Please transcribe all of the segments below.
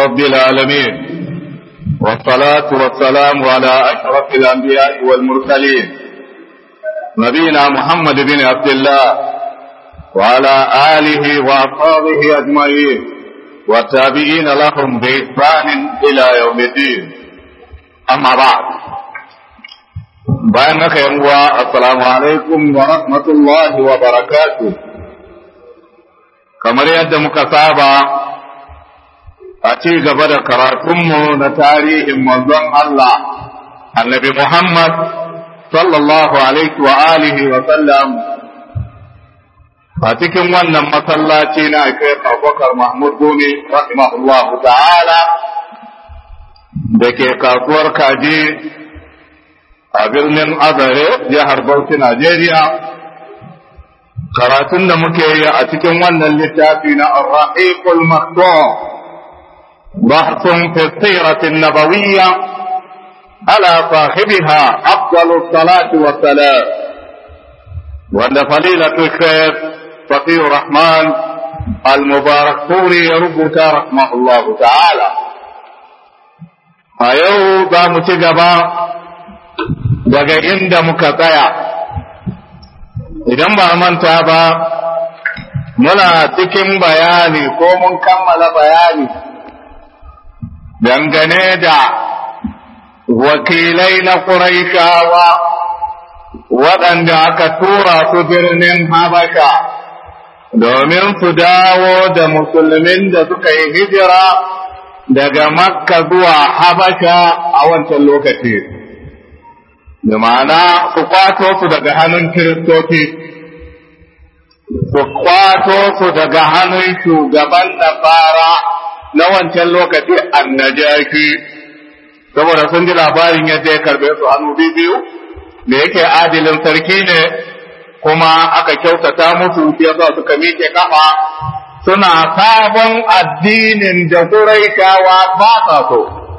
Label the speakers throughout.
Speaker 1: رب العالمين والصلاة والسلام على أشرف الأنبياء والمرسلين نبينا محمد بن عبد الله وعلى آله وأصحابه أجمعين والتابعين لهم بإحسان إلى يوم الدين أما بعد bayan haka yan uwa assalamu alaikum wa rahmatullahi wa barakatuh kamar yadda muka saba a ci gaba da karatunmu na tarihin manzon Allah annabi Muhammad sallallahu alaihi wa alihi wa sallam a cikin wannan masallaci na kai Abubakar Mahmud Gumi rahimahullahu ta'ala da ke kasuwar kaji a birnin Azare jihar Bauchi Najeriya karatun da muke yi a cikin wannan littafi na Ar-Rahiqul Maktum bahthun fi siratin nabawiyya ala sahibiha afdalus salati wa salam wanda fadilatu shaykh Faqih Rahman Al-Mubarak Puri ya rubuta rahmahullahu ta'ala a yau za mu ci gaba daga inda muka tsaya idan ba manta ba muna cikin bayani ko mun kammala bayani dangane da wakilai na ƙuraishawa waɗanda aka tura su birnin habasha domin su dawo da musulmin da suka yi hijira daga makka zuwa habasha a wancan lokaci da ma'ana su kwato su daga hannun kiristoci su kwato su daga hannun shugaban nasara na wancan lokaci annajaki saboda sun ji labarin yadda ya karbe su hannu biyu da yake adilin sarki ne kuma aka kyautata musu yasa suka miƙe kafa suna sabon addinin da Quraishawa ba sa so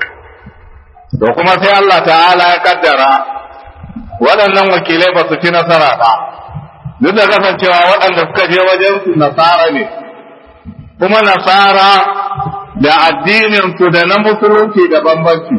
Speaker 1: da kuma sai Allah ta'ala ya kaddara waɗannan wakilai ba su ci nasara ba duk da kasancewa waɗanda suka je wajen su nasara ne kuma nasara da addinin su da na musulunci da bambanci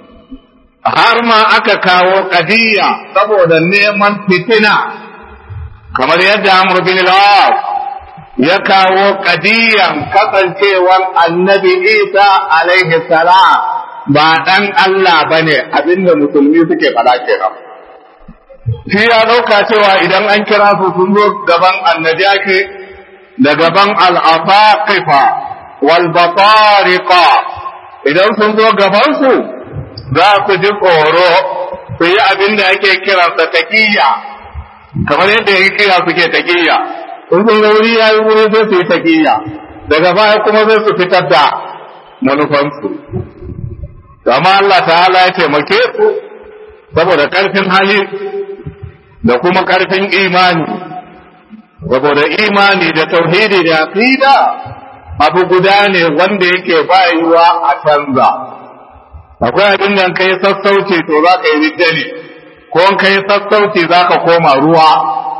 Speaker 1: har ma aka kawo kadiyya saboda neman fitina kamar yadda Amr bin al ya kawo kadiyan kasancewan annabi Isa alaihi salam ba ɗan Allah bane abinda musulmi suke faɗa kenan shi ya ɗauka cewa idan an kira su sun zo gaban annajaki da gaban al'afaqifa wal batariqa idan sun zo gaban su za ku ji tsoro su yi abin da ake kiransa taƙiyya kamar yadda ya kira suke taƙiyya in sun ga wuri ya yi wuri sai su yi taƙiyya daga baya kuma sai su fitar da manufansu amma Allah ta'ala ya taimake su saboda ƙarfin hali da kuma ƙarfin imani saboda imani da tauhidi da aqida abu guda ne wanda yake bayuwa a canza akwai abin da kai sassauci to za ka yi riddani ko kai sassauci za ka koma ruwa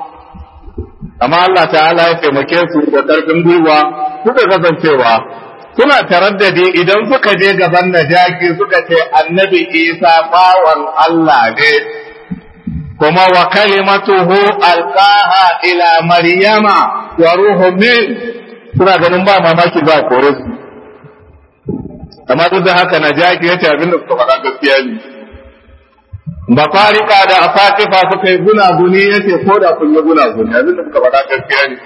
Speaker 1: amma Allah ta'ala ya taimake su da ƙarfin gwiwa suka kasancewa suna taraddadi idan suka je gaban najaki suka ce annabi isa bawan Allah ne kuma wa kalimatuhu alqaha ila maryama wa ruhu min suna ganin ba mamaki ba kore su amma duk da haka najaki yace abin da suka faɗa gaskiya ne ba farika da afakifa suka yi gunaguni yace ko da kun yi gunaguni abin da suka faɗa gaskiya ne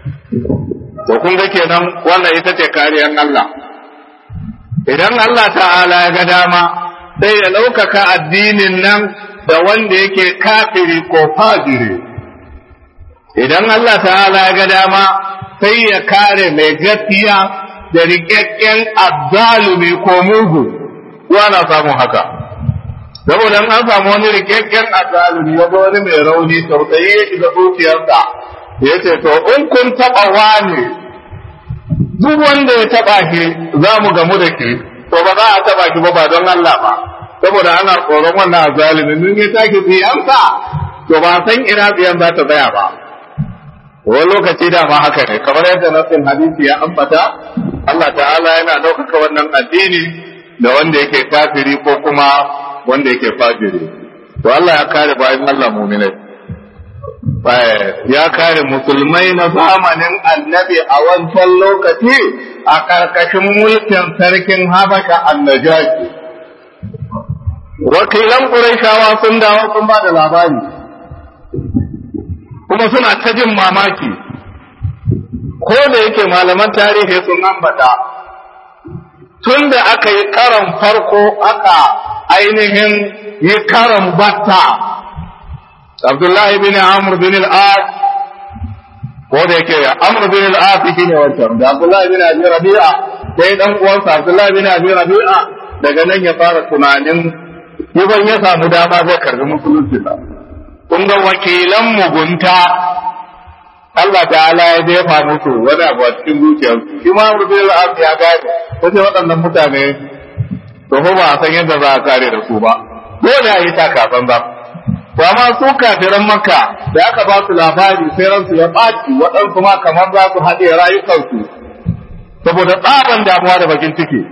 Speaker 1: to kun ga kenan wannan ita ce kariyar Allah idan Allah ta'ala ya ga dama sai ya ɗaukaka addinin nan da wanda yake kafiri ko fajiri idan Allah ta'ala ya ga dama sai ya kare mai gaskiya da rikakken azzalumi ko mugu na samun haka saboda an samu wani rikakken azzalumi ya wani mai rauni tausayi ya shiga zuciyarsa ya ce to in kun taɓa wani duk wanda ya taɓa shi za mu gamu da ke to ba za a taɓa shi ba ba don Allah ba saboda ana tsoron wannan azalimin mun ya take tsiyansa to ba san ina tsiyan za ta tsaya ba wani lokaci da ma haka ne kamar yadda nasin hadisi ya ambata Allah ta'ala yana ɗaukaka wannan addini da wanda yake kafiri ko kuma wanda yake fajiri to Allah ya kare bayan Allah mu'minai ya kare musulmai na zamanin annabi a wancan lokaci a ƙarƙashin mulkin sarkin habasha annajashi wakilan ƙurayshawa sun dawo sun ba da labari kuma suna ta jin mamaki ko da yake malaman tarihi sun ambata tun da aka yi karan farko aka ainihin yi karan batta abdullahi bin amr bin al-as ko da yake amr bin al-as shi ne wancan da abdullahi bin abi rabi'a sai dan uwansa abdullahi bin abi rabi'a daga nan ya fara tunanin yaban ya samu dama zai karbi musulunci ba kun ga wakilan mugunta Allah ta'ala ya jefa musu wani abu a cikin zuciyarsu shi ma Amr bin al ya gane wace waɗannan mutane to fa ba a san yadda za a kare da su ba dole a yi takafan ba to amma su kafiran makka da aka ba su labari sai ransu ya ɓaci waɗansu ma kamar za su haɗe rayukansu saboda tsaban damuwa da bakin ciki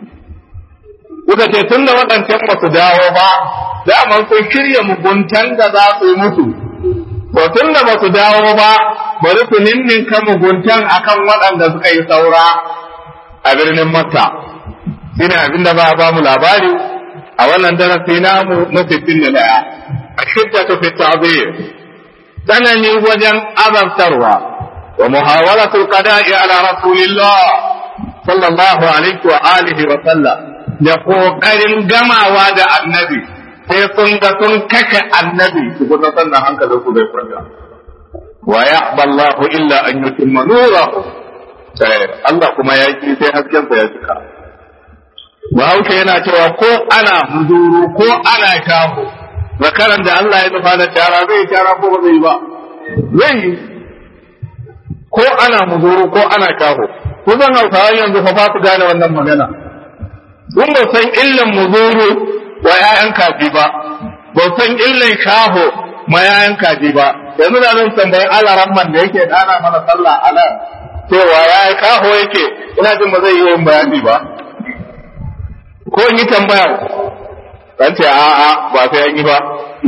Speaker 1: kuka ce tun da waɗancan ba su dawo ba daman sun shirya muguntan da za su yi musu to tun da ba su dawo ba bari su ninninka muguntan akan waɗanda suka yi saura a birnin makka shine abin da ba a ba mu labari a wannan darasi namu na sittin da ɗaya a shidda ta fi ta'zir tsanani wajen azabtarwa wa muhawalatul qada'i ala rasulillah sallallahu alaihi wa alihi wa sallam da kokarin gamawa da annabi sai sun ga sun kashe annabi su kuma sannan hankalin su bai kwanta wa ya'ba Allahu illa an yutimma nurahu Allah kuma ya ki sai hasken sa ya cika Bahaushe yana cewa ko ana muzuru ko ana shaho zakaran da Allah ya nufa da tara zai tara ko ba zai ba zai yi ko ana muzuru ko ana shaho kusan hausawa yanzu fa ba su gane wannan magana sun ba san illan muzuru wa ‘ya'yan kaji ba, ba san illan shaho ma ‘ya'yan kaji ba, yanzu da zan tambayi alaran man da yake dana mana sallah a nan cewa ya yi kaho yake ina jin ba zai yi yin bayani ba. Ko in yi tambaya, ɗan ce a'a ba sai an yi ba.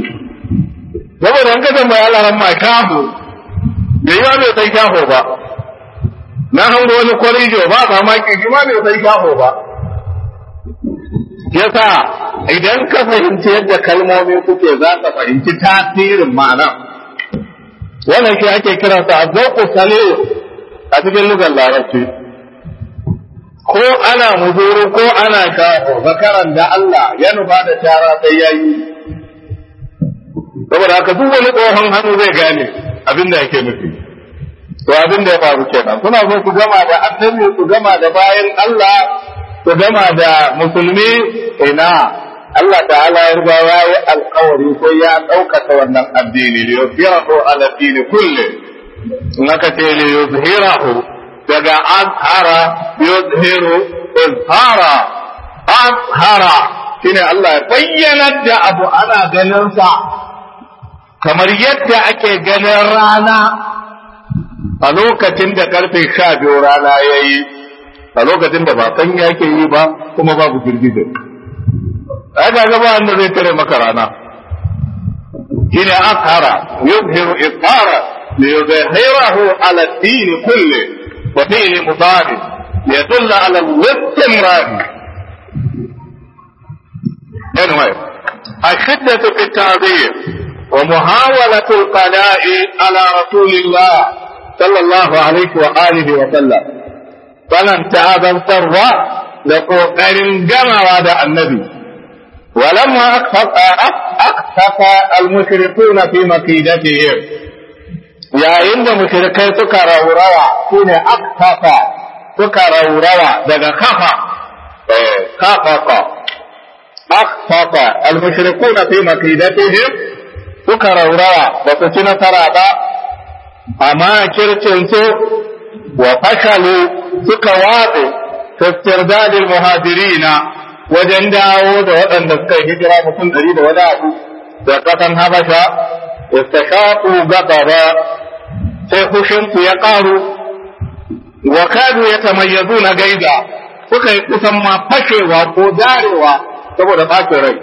Speaker 1: Saboda an ka tambayi alaran ma shaho, da yi bai san shaho ba. Na hango wani kwarijo ba mamaki shi ma bai san shaho ba. yasa idan ka fahimci yadda kalmomi kuke za ka fahimci tasirin ma'ana wannan shi ake kira sa azzauqu salih a cikin lugar larabci ko ana muzuru ko ana kafo zakaran da Allah ya nufa da tara sai yayi saboda haka duk wani tsohon hannu zai gane abin da yake nufi to abin da ya faru kenan suna so su gama da annabi su gama da bayan Allah su gama da musulmi ina Allah ta'ala ya riga ya yi alkawari ko ya ɗaukaka wannan addini li yuzhirahu ala dini kulli in aka ce li yuzhirahu daga azhara yuzhiru izhara azhara shine Allah ya bayyana da abu ana ganin sa kamar yadda ake ganin rana a lokacin da karfe sha biyu rana ya yi a lokacin da ba san yake yi ba kuma babu girgije ai ga gaba wanda zai tare maka rana shine akhara yuzhiru ithara li yuzhirahu ala ad-din kulli wa fihi mudari liyadulla ala al-istimrar anyway الشدة في التعذيب ومحاولة القضاء على رسول الله صلى الله عليه وآله وسلم tsananta azantarwa da ƙoƙarin gamawa da annabi walamma aksafa almushrikuna fi makidatihim yayin da mushrikai suka raurawa shine aksafa suka raurawa daga kafa kafafa aksafa almushrikuna fi makidatihim suka raurawa ba su ci nasara ba amma kircinsu wa fashalu suka watse tastirdadil muhajirina wajen dawo da waɗanda suka yi hijira mutum ɗari da wani abu da ƙasan habasha istashaqu gabara sai hushinku ya ƙaru wa kadu yatamayyazuna gaiza suka yi kusan ma fashewa ko darewa saboda ɓacin rai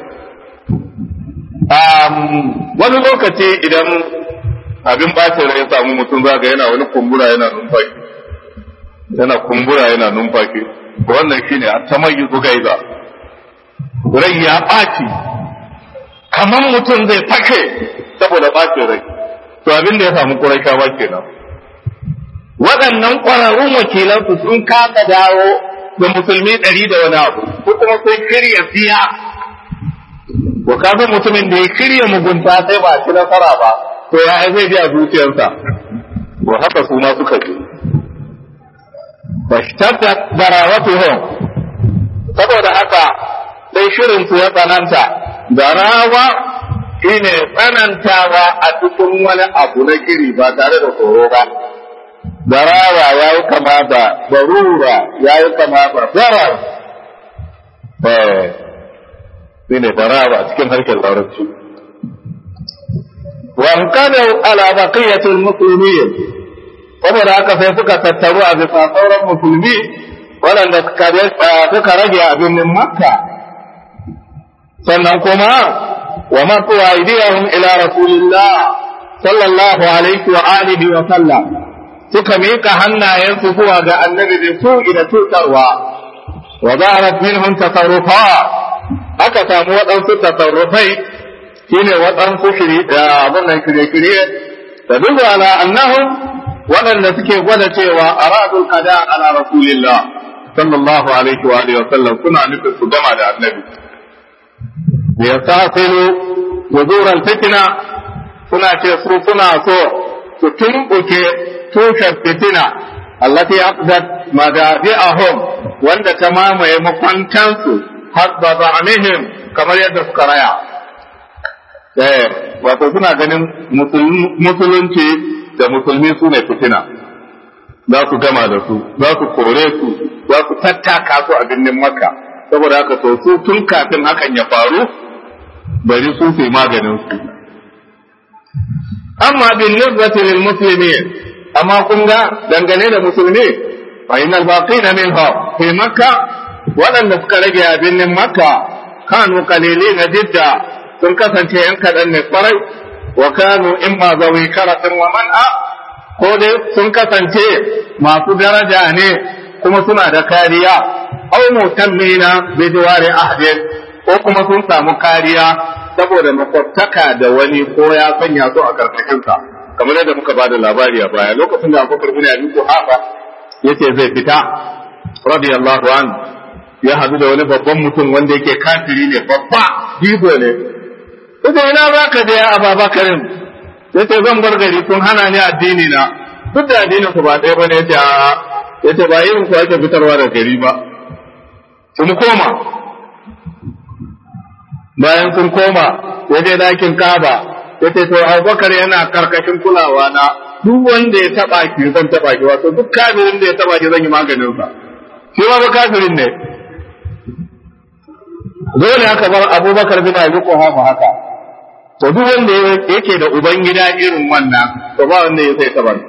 Speaker 1: wani lokaci idan abin ɓacin rai ya samu mutum zaga yana wani kumbura yana numfashi yana kumbura yana numfashi wannan shine a tamayyizu gaiza rai ya ɓaci kamar mutum zai fashe saboda ɓacin rai to abin da ya samu ƙuraishawa kenan waɗannan ƙwararrun wakilansu sun kasa dawo da musulmi ɗari da wani abu ko kuma sun shirya siya ko kaga mutumin da ya shirya mugunta sai ba ci nasara ba to ya zai ji a zuciyarsa to haka su ma suka ji fashtadda darawatuhum saboda haka sai shirin su ya tsananta darawa shine tsanantawa a cikin wani abu na shiri ba tare da tsoro ba darawa ya yi kama da barura ya yi kama da zarar shi ne darawa cikin harshen larabci wa kana ala baqiyatul muslimin saboda haka sai suka tattaru a bisa sauran musulmi waɗanda suka rage a birnin makka sannan kuma wa masu aidiyahum ila rasulillah sallallahu alaihi wa alihi wa sallam suka miƙa hannayensu zuwa ga annabi da su da cutarwa wa zaharat minhum tasarrufa aka samu waɗansu tasarrufai shine waɗansu shiri da abin nan shirye-shirye da duk ala annahum waɗanda suke gwada cewa aradul qada ala rasulillah sallallahu alaihi wa alihi wa sallam suna nufin su gama da annabi liyastasilu wuzuran fitina suna ce su suna so su tumbuke tushen fitina allati aqdat madafi'ahum wanda ta mamaye makwantansu hasba za'amihim kamar yadda suka raya eh wato suna ganin musulunci da musulmi su ne fitina za su gama da su za su kore su za su tattaka su a birnin makka saboda haka to su tun kafin hakan ya faru bari su su maganin su amma bin nisbati lil muslimin amma kun ga dangane da musulmi fa innal baqina minha fi makka waɗanda suka rage a birnin makka kanu qalilina jidda sun kasance yan kaɗan ne kwarai wa kanu in ma zawi karatin wa man'a ko dai sun kasance masu daraja ne kuma suna da kariya aw mutammina bi diwari ahdin ko kuma sun samu kariya saboda makwabtaka da wani ko ya sanya su a karkashin sa kamar yadda muka bada labari a baya lokacin da Abubakar bin Abi Quhafa yace zai fita radiyallahu anhu ya hadu da wani babban mutum wanda yake kafiri ne babba jibo ne yace ina baka da ya Abubakarin yace zan bar gari kun hana ni addini na duk da addinin ku ba ɗaya bane yace a yace ba irin ku ake fitarwa da gari ba sun koma bayan sun koma ya je dakin kaba ya ce to abubakar yana karkashin kulawa na duk wanda ya taba ki zan taba ki wato duk kafirin da ya taba ki zan yi maganin sa shi ma ba kafirin ne dole haka bar abubakar bin abi quhafa haka to duk wanda yake da uban gida irin wannan to ba wanda ya sai taba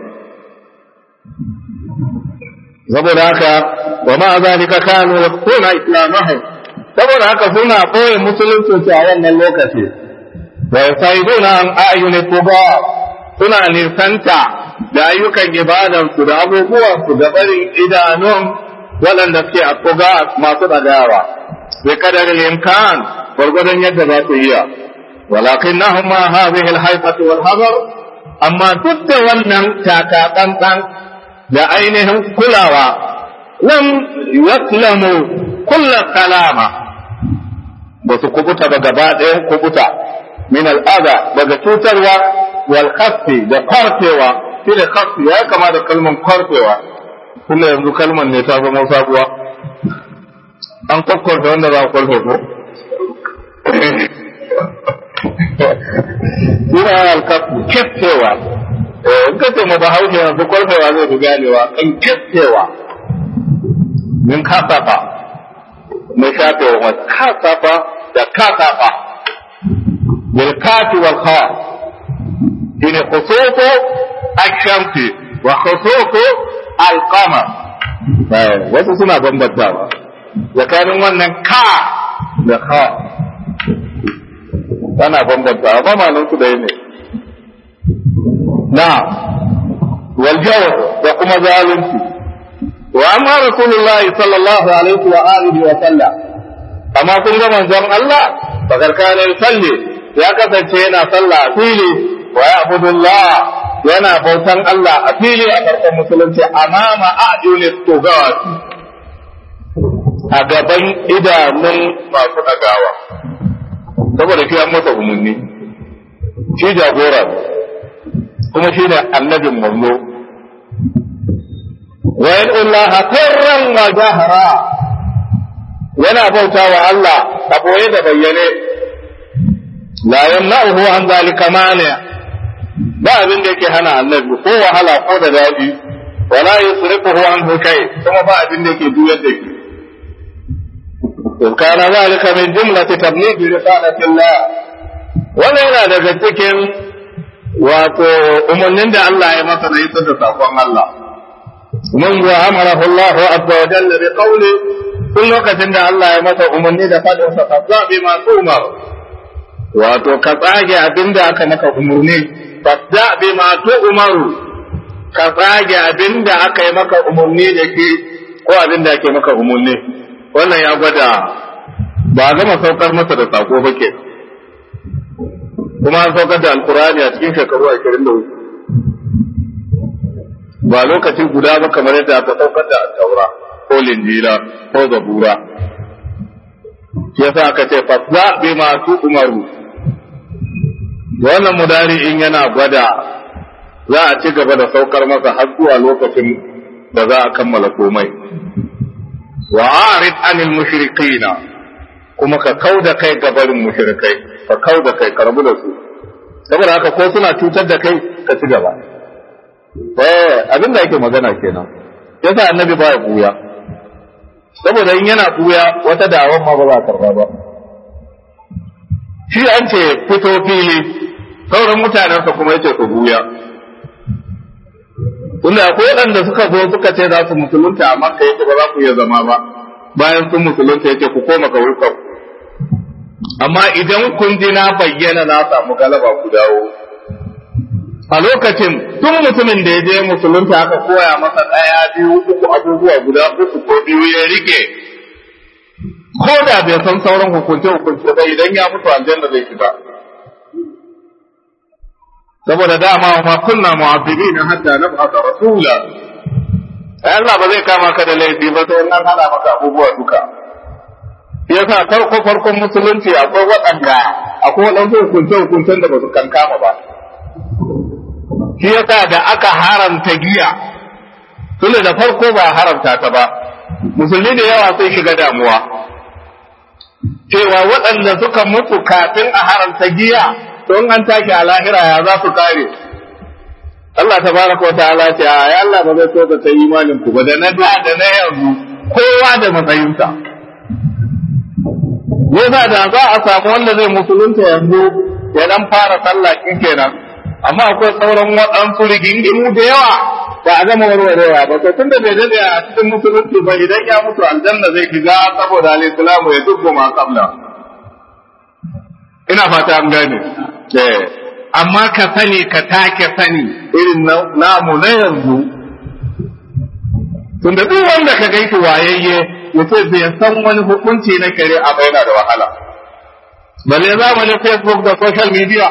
Speaker 1: saboda haka wa ma zalika kanu yaqtuna islamahum saboda haka suna ɓoye musulunci a wannan lokaci wa yasaiduna an ayyuni tuba suna nisanta da ayyukan ibadansu da abubuwansu da barin idanun waɗanda suke a tuga masu ɗagawa bi kadarin imkan gwargwadon yadda za su iya walakin na ma hadhihi al-haifatu wal hazar amma duk da wannan taka tsantsan da ainihin kulawa lam yaslamu kullu kalama ba su kubuta ba gaba ɗayan kubuta min al'ada daga cutarwa wal khasfi da kwarfewa shi da khasfi ya kama da kalman kwarfewa kuma yanzu kalman ne ta zama sabuwa an kwakwarta wanda za a kwarfe ko Suna alkafu kyaftewa, in ka ce ma ba haushe yanzu kwarfewa zai fi ganewa, kan kyaftewa, min kasafa, mai shafewa ma kasafa da kasafa bil kafi wal kha shine khusufu ash-shamsi wa khusufu alqamar wasu suna bambantawa tsakanin wannan ka da ka ana bambantawa ba malan su da ne na waljawar da kuma zalunci wa amma rasulullahi sallallahu alaihi wa alihi wa sallam amma kun ga manzon Allah bakar kana salli ya kasance yana sallah a fili wa ya'budullah yana bautan Allah a fili a farkon musulunci amama a'yunis tugawat a gaban idanun masu dagawa saboda shi an masa umarni shi jagora kuma shi ne annabin manzo wa Allah sirran wa jahra yana bauta wa Allah a boye da bayyane la yamna'uhu an zalika mani ba abin da yake hana annabi ko wahala ko da dadi wala yusrifuhu an kai kuma ba abin da yake juyar da shi in kana zalika min jumlati tablighi risalati Allah wannan yana daga cikin wato umarnin da Allah ya masa na isar da sakon Allah من أمره الله عز وجل بقوله كل وقت إن الله يمسى أمني دا فجأة فتصدع بما تؤمر wato ka tsage abin da aka maka umarni fasda bi ma umaru ka tsage abin da aka yi maka umarni da ke ko abin da ake maka umarni wannan ya gwada ba a gama saukar masa da sako ba ke kuma an saukar da alkurani a cikin shekaru ashirin da uku ba lokaci guda ba kamar yadda aka saukar da taura ko linjila ko zabura yasa aka ce fasda bi masu umaru wannan mudari in yana gwada za a ci gaba da saukar masa har zuwa lokacin da za a kammala komai wa arid anil mushrikina kuma ka kauda kai gabarin mushrikai ka kauda kai karbu da su saboda haka ko suna cutar da kai ka ci gaba eh abin da yake magana kenan yasa annabi ba ya buya saboda in yana buya wata dawon ma ba za a karba ba shi an ce fito fili sauran mutanensa kuma yace ku buya tunda akwai waɗanda suka zo suka ce za su musulunta amma ka yake ba za ku iya zama ba bayan sun musulunta yake ku koma ka wurka amma idan kun ji na bayyana na samu galaba ku dawo a lokacin tun mutumin da ya je musulunta aka koya masa ɗaya biyu uku abubuwa guda uku ko biyu ya rike ko da bai san sauran hukunce hukunce ba idan ya mutu aljanna zai shiga saboda dama ma kunna mu'azzibin hatta nab'atha rasula ai Allah ba zai kama ka da laifi ba sai an hada maka abubuwa duka yasa farko farkon musulunci akwai waɗanda akwai waɗansu hukunce hukuncen da ba su kankama ba shi yasa da aka haramta giya tunda da farko ba haramta ta ba musulmi da yawa sai shiga damuwa cewa waɗanda suka mutu kafin a haramta giya don an take a lahira ya za su kare Allah ta baraka wa ta'ala ce a ya Allah ba zai so ta imanin ku ba da na da da na yanzu kowa da matsayinsa yasa da za a samu wanda zai musulunta yanzu ya dan fara sallah kenan amma akwai sauran waɗansu rigingimu da yawa ba a gama warwarewa ba to tunda bai dade a cikin musulunci ba idan ya mutu aljanna zai shiga saboda al-islamu ya dubbo ma qabla ina fata an gane eh amma ka sani ka take sani irin namu na yanzu tunda duk wanda ka gaiti wayayye yace bai san wani hukunci na kare a yana da wahala balle zamanin facebook da social media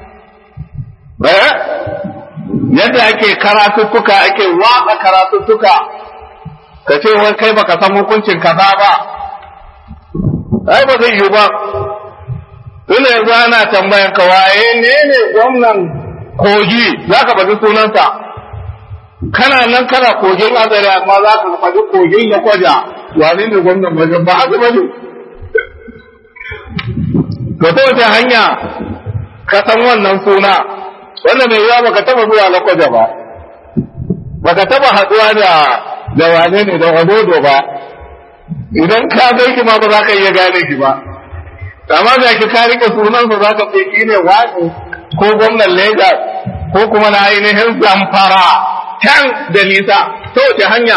Speaker 1: yadda ake karatuttuka ake watsa karatuttuka ka ce wai kai baka san hukuncin kaza ba ai ba zai yi ba tunda yanzu ana tambayan ka waye ne ne gwamnan kogi za ka faɗi sunansa kana nan kana kogin azare amma za ka faɗi kogin na kwaja wane ne gwamnan wajen ba haka bane to ta wace hanya ka san wannan suna wanda mai yawa baka taba zuwa lakwaja ba baka taba haduwa da da wane ne da wadodo ba idan ka gan shi ma ba za ka iya gane shi ba amma da ki ka rike sunan sa za ka ce shi ne wani ko gwamnan Lagos ko kuma na ainihin zamfara can da nisa ta wace hanya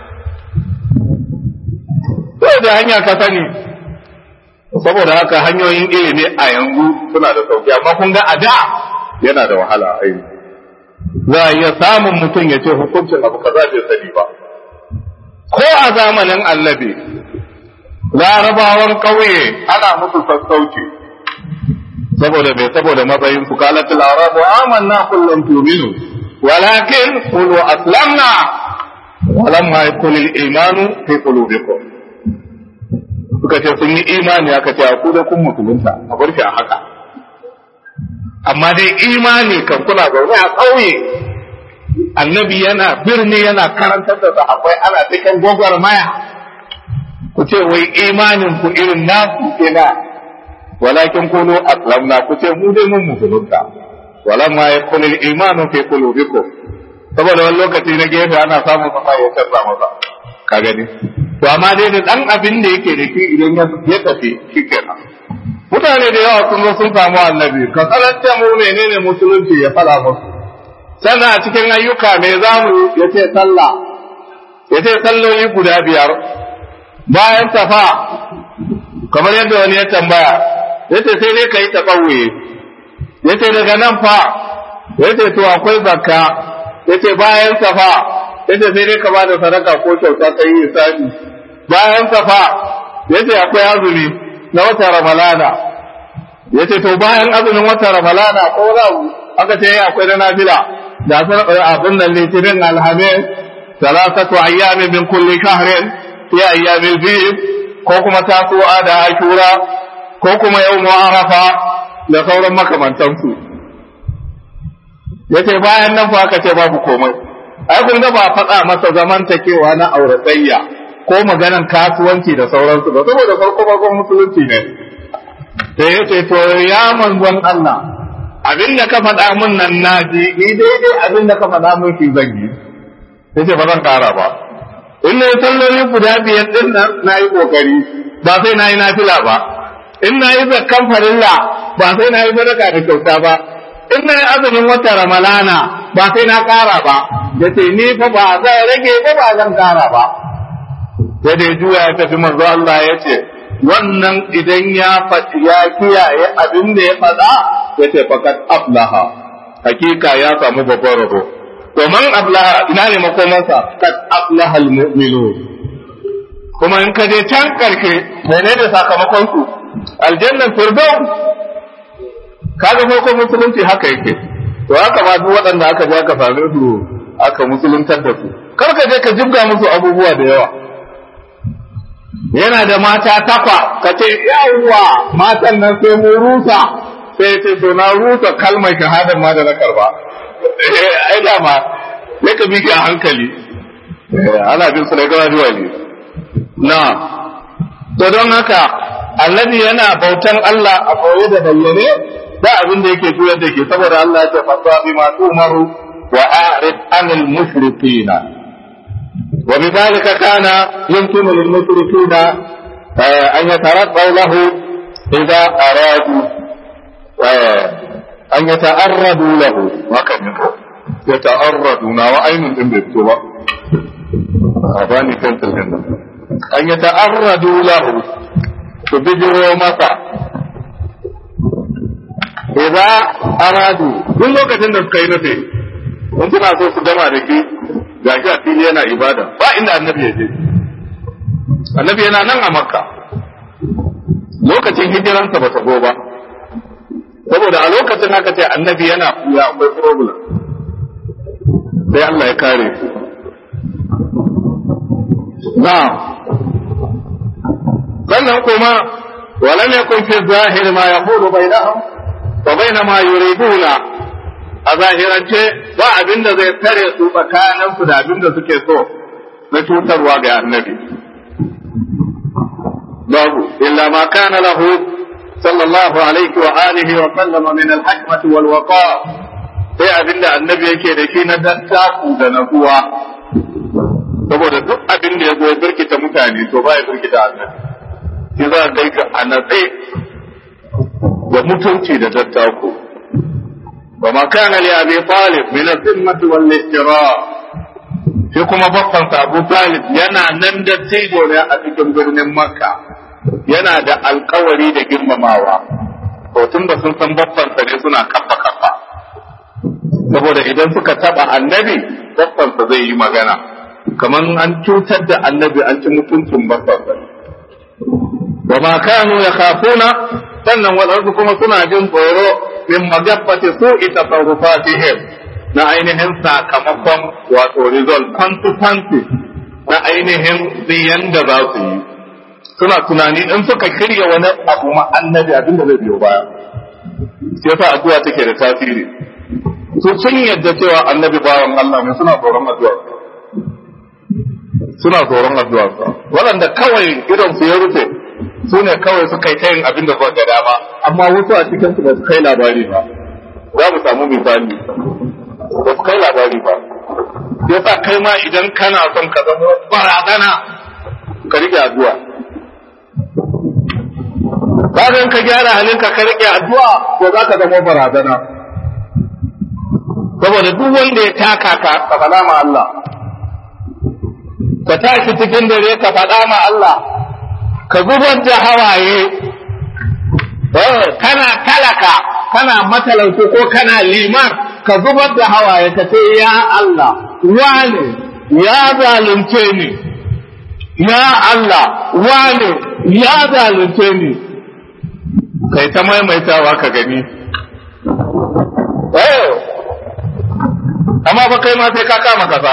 Speaker 1: ta wace hanya ka sani saboda haka hanyoyin ilimi a yanzu suna da sauki amma kun ga a da yana da wahala a yanzu za a iya samun mutum ya ce hukuncin abu kaza bai sani ba ko a zamanin annabi larabawan ƙauye ana musu sassauci saboda bai saboda matsayin su kalat al-arabu amanna kullum tu'minu walakin qulu aslamna walamma yakun al-imanu fi qulubikum suka ce sun yi imani aka ce ku da kun musulunta a bar shi a haka amma dai imani kan kuna zaune a ƙauye annabi yana birni yana karantar da sahabbai ana cikin gwagwarmaya ku ce wai imanin ku irin nasu kenan walakin kunu aslamna ku ce mu dai mun musulunta walamma yakun al-imanu fi qulubikum saboda wani lokaci na gefe ana samun sa ya tsara masa ka gani to amma dai da dan abin da yake da shi idan ya tafi shikenan mutane da yawa sun zo sun samu annabi ka karanta mu menene musulunci ya fara musu sannan a cikin ayyuka me zamu ya ce sallah ya ce salloli guda biyar bayan tafa kamar yadda wani ya tambaya ya ce sai dai ka yi taɓauye ya ce daga nan fa ya ce to akwai zakka ya ce bayan tafa ya ce sai dai ka ba da sadaka ko kyauta ka yi isani bayan tafa ya ce akwai azumi na wata ramalana ya ce to bayan azumin wata ramalana ko rawu aka ce akwai na nafila da abin nan litinin alhamis salasatu ayyamin min kulli shahrin fi ayyamil bid ko kuma tasu'a da ashura ko kuma yawmu arafa da sauran makamantansu yace bayan nan fa aka ce babu komai ai kun ga ba faɗa masa zamantakewa na auratayya ko maganan kasuwanci da sauransu ba saboda farko farkon musulunci ne sai yace to ya manzon Allah abin da ka faɗa mun nan naji ni daidai abin da ka faɗa mun shi zan yi yace ba zan ƙara ba in na yi salloli guda biyar din nan na yi ƙoƙari ba sai na yi nafila ba in na yi zakkan farilla ba sai na yi sadaka da kyauta ba in na yi azumin wata ramalana ba sai na ƙara ba da ce ni fa ba zan rage ba ba zan ƙara ba sai da juya ya tafi manzo Allah ya ce wannan idan ya faɗi ya kiyaye abin da ya faɗa ya ce fakat aflaha hakika ya samu babban rabo to man ablaha ina ne makomansa kad aflaha almu'minun kuma in ka je can karshe menene sakamakon su aljannan firdaus kaga farko musulunci haka yake to haka ma duk waɗanda aka je aka same su aka musuluntar da su kar ka je ka jibga musu abubuwa da yawa yana da mata takwa ka ce yawwa matan nan sai mu rusa sai ce to na rusa kalmar shahadar ma da na karba ai dama sai ka bi a hankali ana bin su ne gaba zuwa ne na to don haka annabi yana bautan Allah a koye da bayyane da abin da yake juyar da ke saboda Allah ya ce fasa bi ma tumaru wa a'rid anil mushrikina wa bidhalika kana yumkinu lil mushrikina an yataraddaw lahu idza aradu an yata'arradu lahu haka ne ko yata'arradu na wa ainun din bai fito ba a bani kantil din nan an yata'arradu lahu su bijiro masa idza aradu duk lokacin da suka yi nufi in suna so su gama da ke gashi a fili yana ibada ba inda annabi ya je annabi yana nan a makka lokacin hijiransa ba ta go ba saboda a lokacin haka ce annabi yana kuya akwai problem sai Allah ya kare na sannan kuma ولم يكن في الظاهر ما يقول بينهم وبين ما يريدون a zahirance ba abin da zai tare su tsakaninsu da abin da suke so na cutarwa ga annabi babu illa ma kana lahu sallallahu alaihi wa alihi wa sallama min al-hikmati wal waqa sai abin da annabi yake da shi na dattaku da nazuwa saboda duk abin da ya zo birkita mutane to ba ya birkita annabi shi za a kai ka a natse da mutunci da dattako wa ma kana li abi talib min al-zimmati wal ihtira shi kuma babbansa Abu Talib yana nan da tijo ne a cikin birnin Makka yana da alkawari da girmamawa to tun da sun san babbansa ne suna kafa kafa saboda idan suka taba annabi babbansa zai yi magana kamar an cutar da annabi an ci mutuncin babbansa wa ma kanu yakhafuna sannan wadansu kuma suna jin tsoro min magabbati su'i tasarrufatihim na ainihin sakamakon wato result kwanti na ainihin ziyan da za su yi suna tunani in suka kirya wani abu ma annabi abinda zai biyo baya sai yasa addu'a take da tasiri su sun yadda cewa annabi bawan Allah ne suna tsoron addu'a suna tsoron addu'a waɗanda kawai idan su ya rufe su ne kawai suka yi ta yin abin da suka ga dama amma wasu a cikin su ba su kai labari ba za mu samu misali ba su kai labari ba ya sa kai ma idan kana son ka zama barazana ka rike addu'a bayan ka gyara halinka ka rike addu'a ko za ka zama barazana saboda duk wanda ya taka ka ka faɗa ma Allah ka tashi cikin dare ka faɗa ma Allah ka zubar da hawaye kana talaka kana matalauci ko kana liman ka zubar da hawaye ka ce ya Allah wane ya zalunce ni ya Allah wane ya zalunce ni kai ta maimaitawa ka gani amma ba kai ma sai ka kama kasa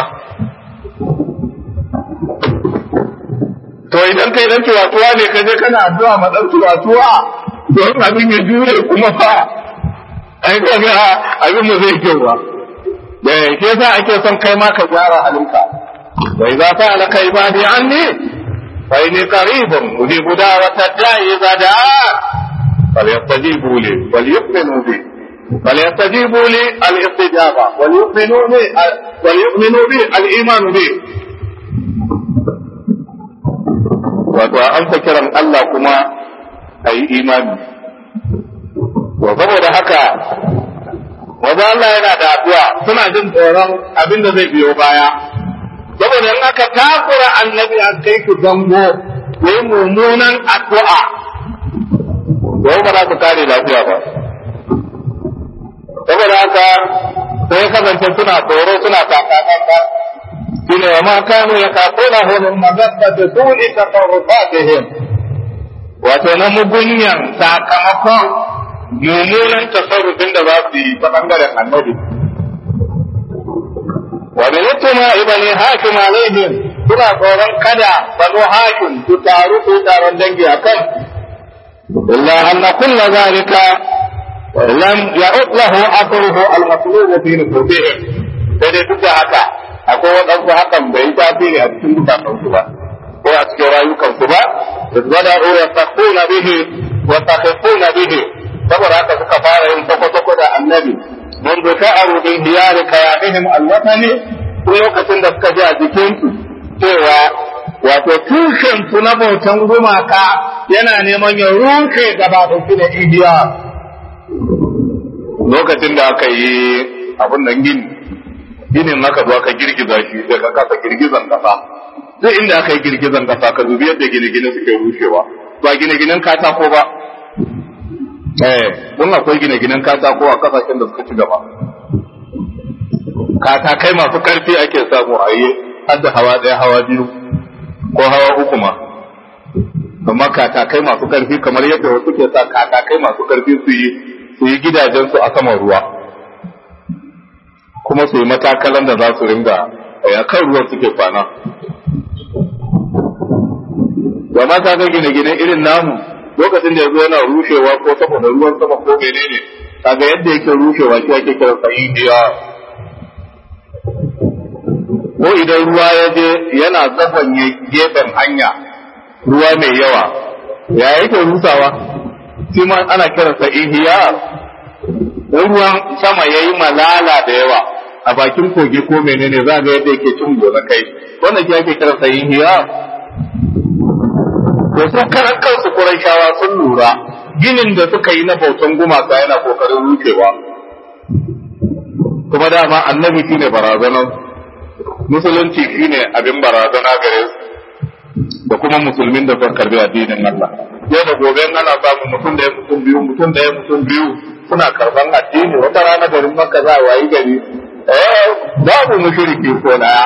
Speaker 1: to idan kai dan tuwatuwa ne ka je kana addu'a ma dan tuwatuwa don abin ya jure kuma fa ai kaga abin mu zai kyau ba da ke sa ake son kai ma ka gyara halinka wa idza fa'ala kai ibadi anni fa inni qaribun ujibu da'wata da'i idza da'a falyastajibu li wal yu'minu bi فليستجيبوا لي الاستجابة وليؤمنوا بي وليؤمنوا بي الإيمان بي wato an sa kiran Allah kuma a yi imani wa saboda haka wanda Allah yana da addu'a suna jin tsoron abin da zai biyo baya saboda in aka takura annabi a kai ku zango yi mummunan addu'a yau ba za su kare lafiya ba saboda haka sai kasance suna tsoro suna kakakanka shine wa ma kanu yaquluna min mazabbati su'i tasarrufatihim wato na mugunyan sakamakon mummunan tasarrufin da za su yi ta bangaren annabi wa min yatuma ibani hakim alaihim suna tsoron kada banu hakim su taru su taron dangi akan illa anna kulla zalika lam ya'ud lahu athruhu al-matlub fi nufusihim sai dai duk da haka akwai waɗansu hakan bai yi tasiri a cikin zukatansu ba ko a cikin rayukansu ba izbada ya sakuna bihi wa sakifuna bihi saboda haka suka fara yin sako da annabi mun duka a rubin diyari kayamihim alwatani tun lokacin da suka ji a jikinsu cewa wato tushen su na bautan gumaka yana neman ya rushe gaba da su da idiya lokacin da aka yi abin nan gini ginin maka zo aka girgiza shi daga kasa girgizan kasa duk inda aka yi girgizan kasa ka zubi yadda gine-gine suke rushewa ba gine-ginen katako ba eh mun akwai gine-ginen katako a kasashen da suka ci gaba katakai masu karfi ake samu a yi har da hawa ɗaya hawa biyu ko hawa uku ma amma katakai masu karfi kamar yadda wasu ke sa katakai masu karfi su yi su yi gidajensu a saman ruwa kuma su yi matakalan da za su ringa a kan ruwan suke kwana ba ma ga gine-gine irin namu lokacin da ya zo yana rushewa ko saboda ruwan sama ko menene kaga yadda yake rushewa shi ake kiran sa indiya ko idan ruwa ya je yana zafanye gefen hanya ruwa mai yawa ya yake rusawa shi ma ana kiransa ihya ruwan sama ya yi malala da yawa a bakin kogi ko menene za ga yadda yake cin gona kai wannan shi ake kiransa ihya to su karan kansu Qurayshawa sun lura ginin da suka yi na bautan gumaka yana kokarin rukewa kuma dama annabi shine barazanar musulunci shine abin barazana gare su da kuma musulmin da suka karbi addinin Allah yau da gobe ana samun mutum da ya mutum biyu mutum da ya mutum biyu suna karban addini wata rana garin Makka za a wayi gari eh babu mushriki ko daya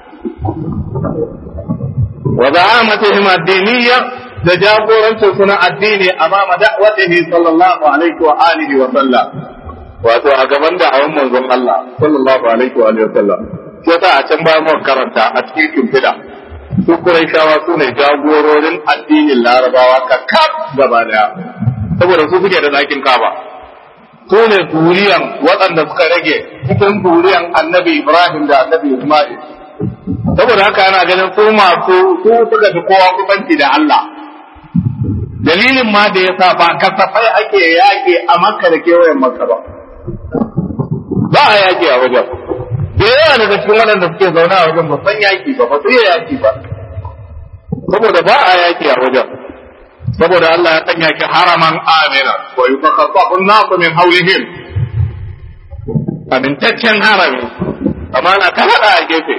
Speaker 1: wa za'amatihim ad-diniyya da jagorancin suna addini amama da'watihi sallallahu alaihi wa alihi wa sallam wato a gaban da awon manzon Allah sallallahu alaihi wa alihi wa sallam sai ta a can ba mu karanta a cikin kimfida su Qurayshawa su ne jagororin addinin Larabawa ka kaf gaba daya saboda su suke da zakin kaba su ne zuriyan waɗanda suka rage cikin zuriyan Annabi Ibrahim da Annabi Isma'il saboda haka ana ganin su masu su suka fi kowa kusanci da Allah dalilin ma da ya sa ba kasafai ake yaƙi a makka da kewayen makka ba ba a yaƙi a wajen da yawa daga cikin waɗanda suke zaune a wajen ba san yaƙi ba ba su iya yaƙi ba saboda ba a yaƙi a wajen saboda Allah ya sanya ki haraman amina wa yufakkafu an-nasu min hawlihim amintaccen harami amma na ta hada a gefe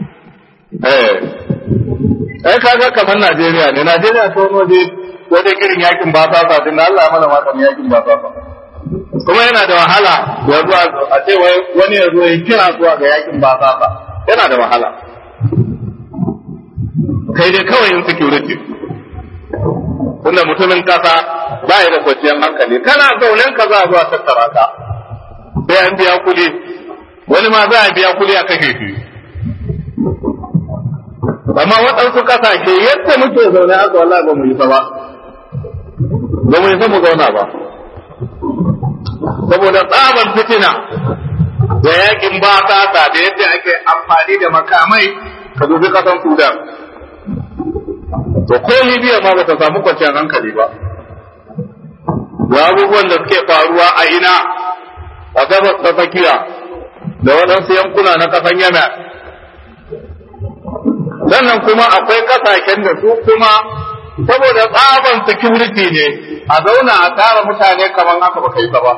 Speaker 1: eh ai kaga kamar Najeriya ne Najeriya to waje wajen irin yakin ba sa sa din Allah mana ma yakin ba sa kuma yana da wahala yanzu a ce wani ya zo ya kira zuwa ga yakin ba sa sa yana da wahala kai dai kawai yin security tunda mutumin kasa ba ya da kwanciyar hankali kana zaunen ka za a zuwa tattara ka sai an biya kuɗi wani ma za a biya kuɗi a kashe shi amma waɗansu ƙasashe yadda muke zaune haka wallahi ba mu yi ba ba mu yi mu zauna ba saboda tsabar fitina da yakin ba da yadda ake amfani da makamai ka dubi ƙasan sudan to ko libya ma ba ta samu kwanciyar hankali ba da abubuwan da suke faruwa a ina a gabas ta tsakiya da waɗansu yankuna na ƙasan yemen sannan kuma akwai kasashen da su kuma saboda tsaban security ne a zauna a tara mutane kamar haka ba kai ba ba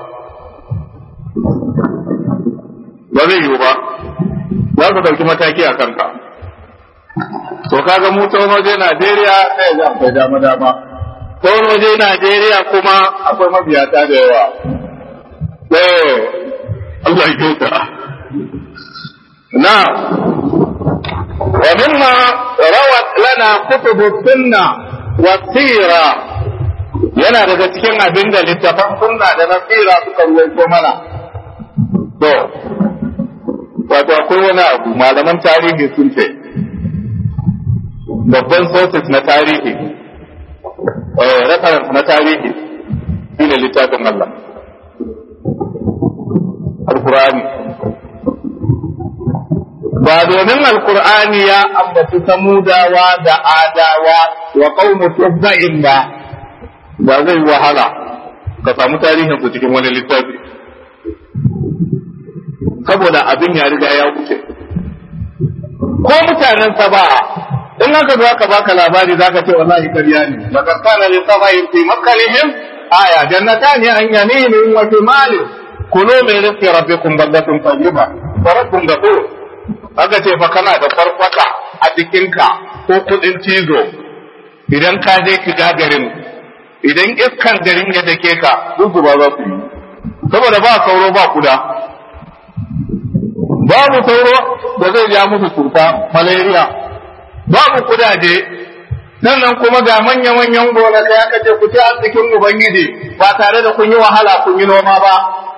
Speaker 1: zai yiwu ba za su ɗauki mataki a kanka to kaga mu ta waje Najeriya sai ga akwai dama dama ta waje Najeriya kuma akwai mabiyata da yawa eh Allah ya kyauta na ومما روت لنا كتب السنة والسيرة yana daga cikin abin da littafan sunna da na tsira suka ruwaito mana to wato akwai wani abu malaman tarihi sun ce babban sources na tarihi reference na tarihi shi ne littafin Allah al-Qur'ani ba domin alkur'ani ya ambaci samudawa da adawa wa qaumu tubba'in ba ba zai wahala ka samu tarihin su cikin wani littafi saboda abin ya riga ya wuce ko mutanen saba in aka zo aka baka labari zaka ce wallahi kariya ne laqad kana li sabain fi makalihim aya jannatani an yaminin wa shimalin kulu min rizqi rabbikum baldatun tayyiba wa rabbun ghafur aka ce fa kana da farfaka a jikinka ko kudin cizo idan ka je shiga garin idan iskan garin ya dake ka duk ba za ku yi saboda ba sauro ba kuda babu sauro da zai ja musu cuta malaria babu kudaje sannan kuma ga manya-manyan gonakai aka ce ku ci arzikin ubangiji ba tare da kun yi wahala kun yi noma ba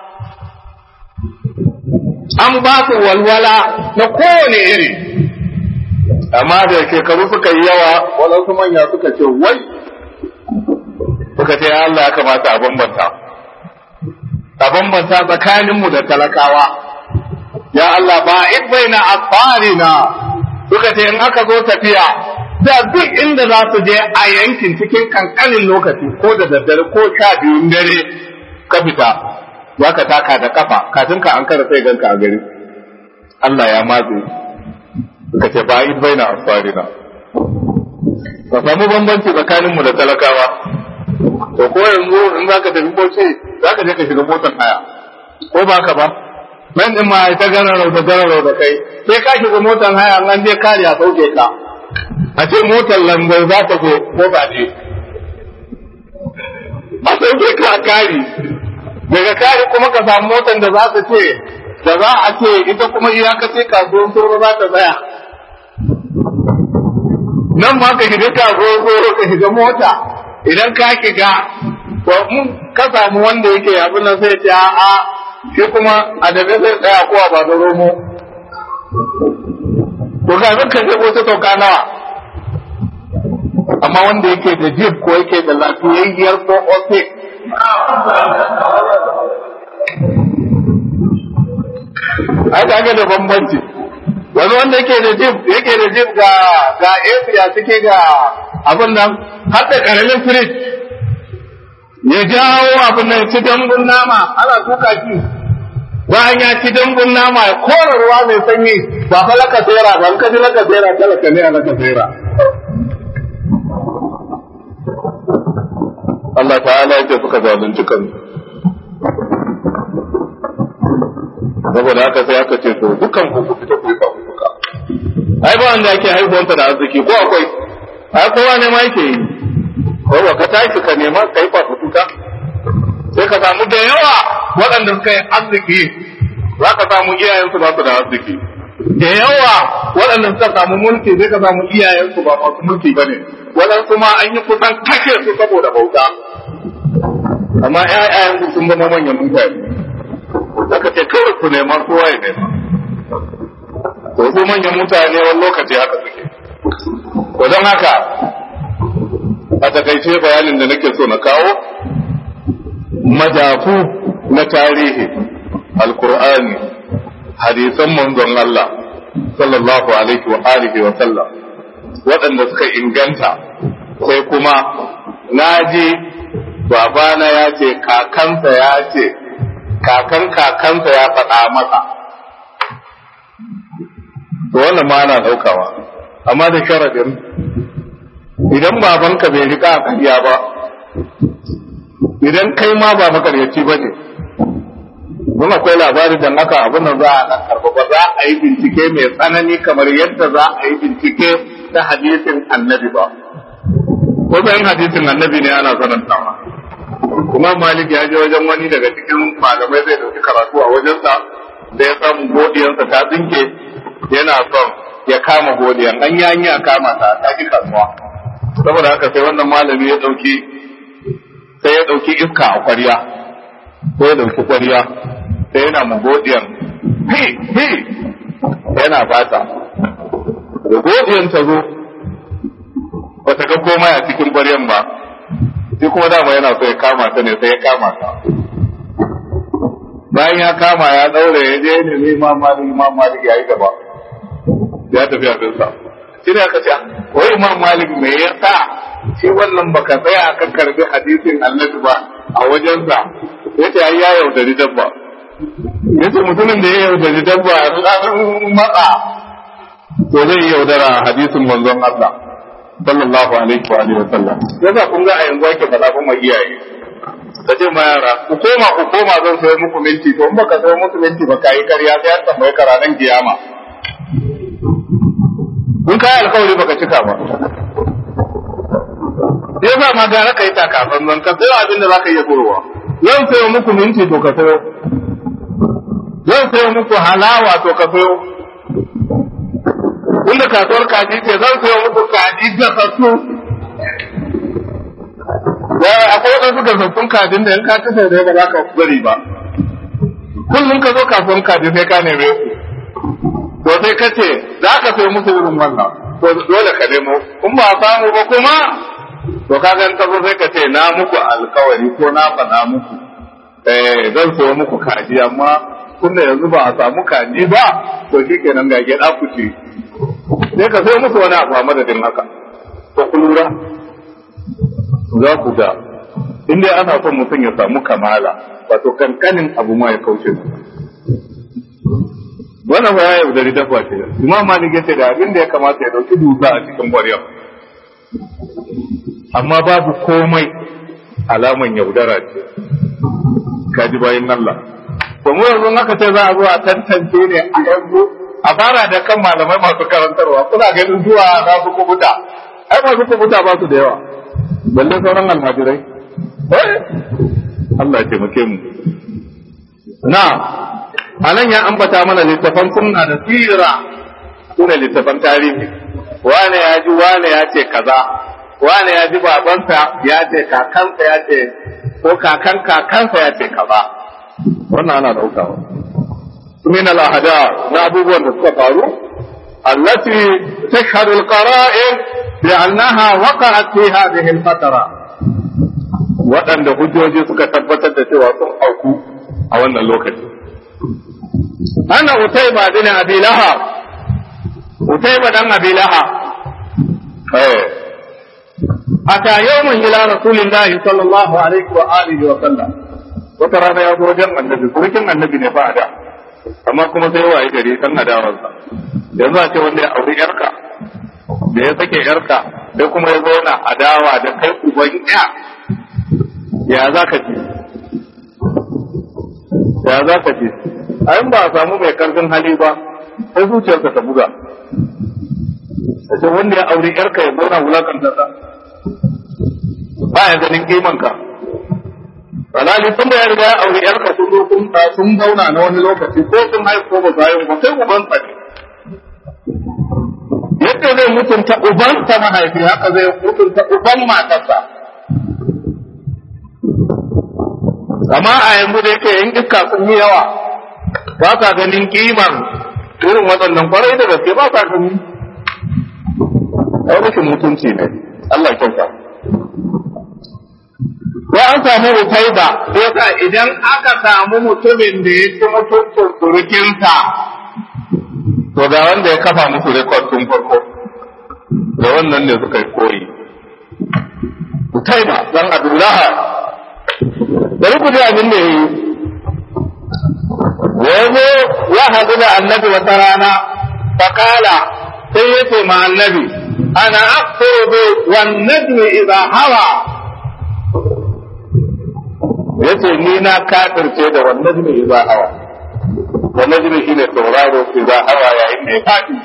Speaker 1: an ba su walwala na kowane iri amma da shekaru suka yi yawa waɗansu manya suka ce wai suka ce Allah ya kamata a bambanta a bambanta tsakaninmu da talakawa ya Allah ba baina asfarina suka ce in aka zo tafiya da duk inda za su je a yankin cikin kankanin lokaci ko da daddare ko sha biyun dare ka fita za ka taka da kafa kafin ka an kara sai ganka a gari Allah ya matse ka ce ba id baina asfarina ka samu bambanci tsakanin mu da talakawa to ko yanzu in za ka tafi bauchi za ka je ka shiga motar haya ko ba ka ba nan din ma ta gararau da gararau da kai sai ka shiga motar haya an je kare a sauke ka a ce motar lambar za ta zo ko ba ne a sauke ka a kari daga kari kuma ka samu motar da za ta ce da za a ce ita kuma iyakace kasuwar tsoro za ta tsaya nan ma ka shiga kasuwar tsoro ka shiga mota idan ka shiga to mun ka samu wanda yake abin nan sai ce a'a shi kuma a dabe zai tsaya ko ba da romo to ga zan ka shigo ta sauka nawa amma wanda yake da jib ko yake da lafiyayyar ko ofe ai kaga da bambanci wani wanda yake da jib yake da jib ga ga ya suke ga abin nan har da karamin firij ya jawo abin nan ci dambun nama ana tuka shi bayan ya ci dambun nama ya kora ruwa mai sanyi ba fa laka tsera ba in ka ji laka tsera talaka ne a laka tsera Allah ta'ala yake suka zalunci kansu saboda haka sai aka ce to dukkan ku fita ku yi fafutuka ai ba wanda yake haihuwanta da arziki ko akwai ai kowa ne ma yake yi kowa ka tashi ka nema ka yi fafutuka sai ka samu da yawa waɗanda suka yi arziki za ka samu iyayensu ba su da arziki da yawa waɗanda suka samu mulki sai ka samu iyayensu ba masu mulki ba ne waɗansu ma an yi kusan kashe su saboda bauta amma ƴaƴayensu sun zama manyan mutane aka ce kawai ku nema kowa ya nema to su manyan mutane wani lokaci haka suke to don haka a takaice bayanin da nake so na kawo madafu na tarihi alkur'ani hadisan manzon Allah sallallahu alaihi wa alihi wa sallam waɗanda suka inganta sai kuma naji babana ya ce kakansa ya ce kakan kakansa ya faɗa masa to wannan ma ana ɗaukawa amma da sharadin idan babanka bai riƙa a ƙarya ba idan kai ma ba makaryaci ba ne don akwai labari da aka abin da za a ɗan karɓa ba za a yi bincike mai tsanani kamar yadda za a yi bincike ta hadisin annabi ba ko bayan hadisin annabi ne ana sanantawa kuma malik ya je wajen wani daga cikin malamai zai dauki karatu a wajensa da ya samu godiyansa ta tsinke yana son ya kama godiyan an yi a kama ta ta ki kasuwa saboda haka sai wannan malami ya dauki sai ya dauki iska a kwarya sai ya dauki kwarya sai yana mu godiyan hi hi yana bata da godiyan ta zo bata ga komai a cikin kwaryan ba shi kuma dama yana so ya kama ta ne sai ya kama ta bayan ya kama ya daure ya je ne ne imam malik imam malik ya yi gaba ya tafi abinsa shi ne aka ce wai imam malik me yasa shi wannan baka tsaya ka karbi hadisin annabi ba a wajensa ya ce ya yaudari dabba ya ce mutumin da ya yaudari dabba matsa to zai yaudara hadisin manzon Allah sallallahu alaihi wa alihi wa sallam yasa kun ga a yanzu ake faɗa kuma iyaye ka ce ma yara ku koma ku koma zan sayo muku minti to in baka sayo muku minti ba ka yi karya sai an tambaye ka ranar kiyama kun kai alkawari baka cika ba yasa ma gara ka yi takafan zan ka sayo abin da zaka iya gurowa zan sayo muku minti to ka sayo zan sayo muku halawa to ka sayo inda kasuwar kaji ce zan sayo muku kaji gasassu ya akwai waɗansu gasassun kajin da in ka ci sau da ba za ka bari ba kullum ka zo kasuwar kaji sai ka neme su to sai ka ce za ka sayo musu irin wannan to dole ka nemo in ba samu ba kuma to ka gan tazo sai ka ce na muku alkawari ko na faɗa muku eh zan sayo muku kaji amma tunda yanzu ba a samu kaji ba to shikenan ga gyaɗa ku ce sai ka sai musu wani abu a madadin haka to ku lura za ku ga in dai ana son mutum ya samu kamala wato kankanin abu ma ya kauce su wannan ba ya yaudari dafa ce imam malik ya ce da abin da ya kamata ya dauki dusa a cikin ƙwaryar amma babu komai alaman yaudara ce kaji bayan Allah to mu yanzu aka ce za a zo a tantance ne a yanzu a fara da kan malamai masu karantarwa kuna ganin zuwa za su kubuta ai masu kubuta ba su da yawa balle sauran almajirai Allah ya taimake mu na anan ya ambata mana littafan sunna da sira sune littafan tarihi wane ya ji wane ya ce kaza wane ya ji babansa ya ce kakansa ya ce ko kakan kakansa ya ce kaza wannan ana daukawa min al-ahda na abubuwan da suka faru allati tashhadu al-qara'in bi annaha waqa'at fi hadhihi al-fatara waɗanda hujjoji suka tabbatar da cewa sun auku a wannan lokaci ana utayba bin abi lahab utayba dan abi lahab eh ata yawman ila rasulillahi sallallahu alaihi wa alihi wa sallam wata rana ya zo wajen annabi surukin annabi ne ba da amma kuma sai waye gari kan adawarsa yanzu a ce wanda ya auri yarka da ya sake yarka sai kuma ya zauna adawa da kai uban ya ya za ka ce ya za ka ce a ba a samu mai karfin hali ba sai zuciyarka ta buga sai wanda ya auri yarka ya zauna wulakanta ta ba ya ganin kimanka alhali tun da ya riga ya auri yarka sun zo sun sun zauna na wani lokaci ko sun haihu ko ba su haihu ba sai uban sa ne yadda zai mutunta uban sa mahaifi haka zai mutunta uban matarsa amma a yanzu da yake yin iska sun yi yawa ba sa ganin kiman irin waɗannan kwarai da gaske ba sa gani ai rashin mutunci ne Allah ya kyauta ko an samu rufaiba ko sa idan aka samu mutumin da ya ci mutuncin surukinsa to ga wanda ya kafa musu rekod tun farko da wannan ne suka yi koyi rufaiba dan abdullaha bari ku ji abin da ya yi yanzu ya haɗu da annabi wata rana fakala sai ya ce ma annabi ana akfuru wan najmi idha hawa yace ni na kafirce da wannan jimi idza hawa wannan jimi shine sauraro idza hawa yayin da ya fadi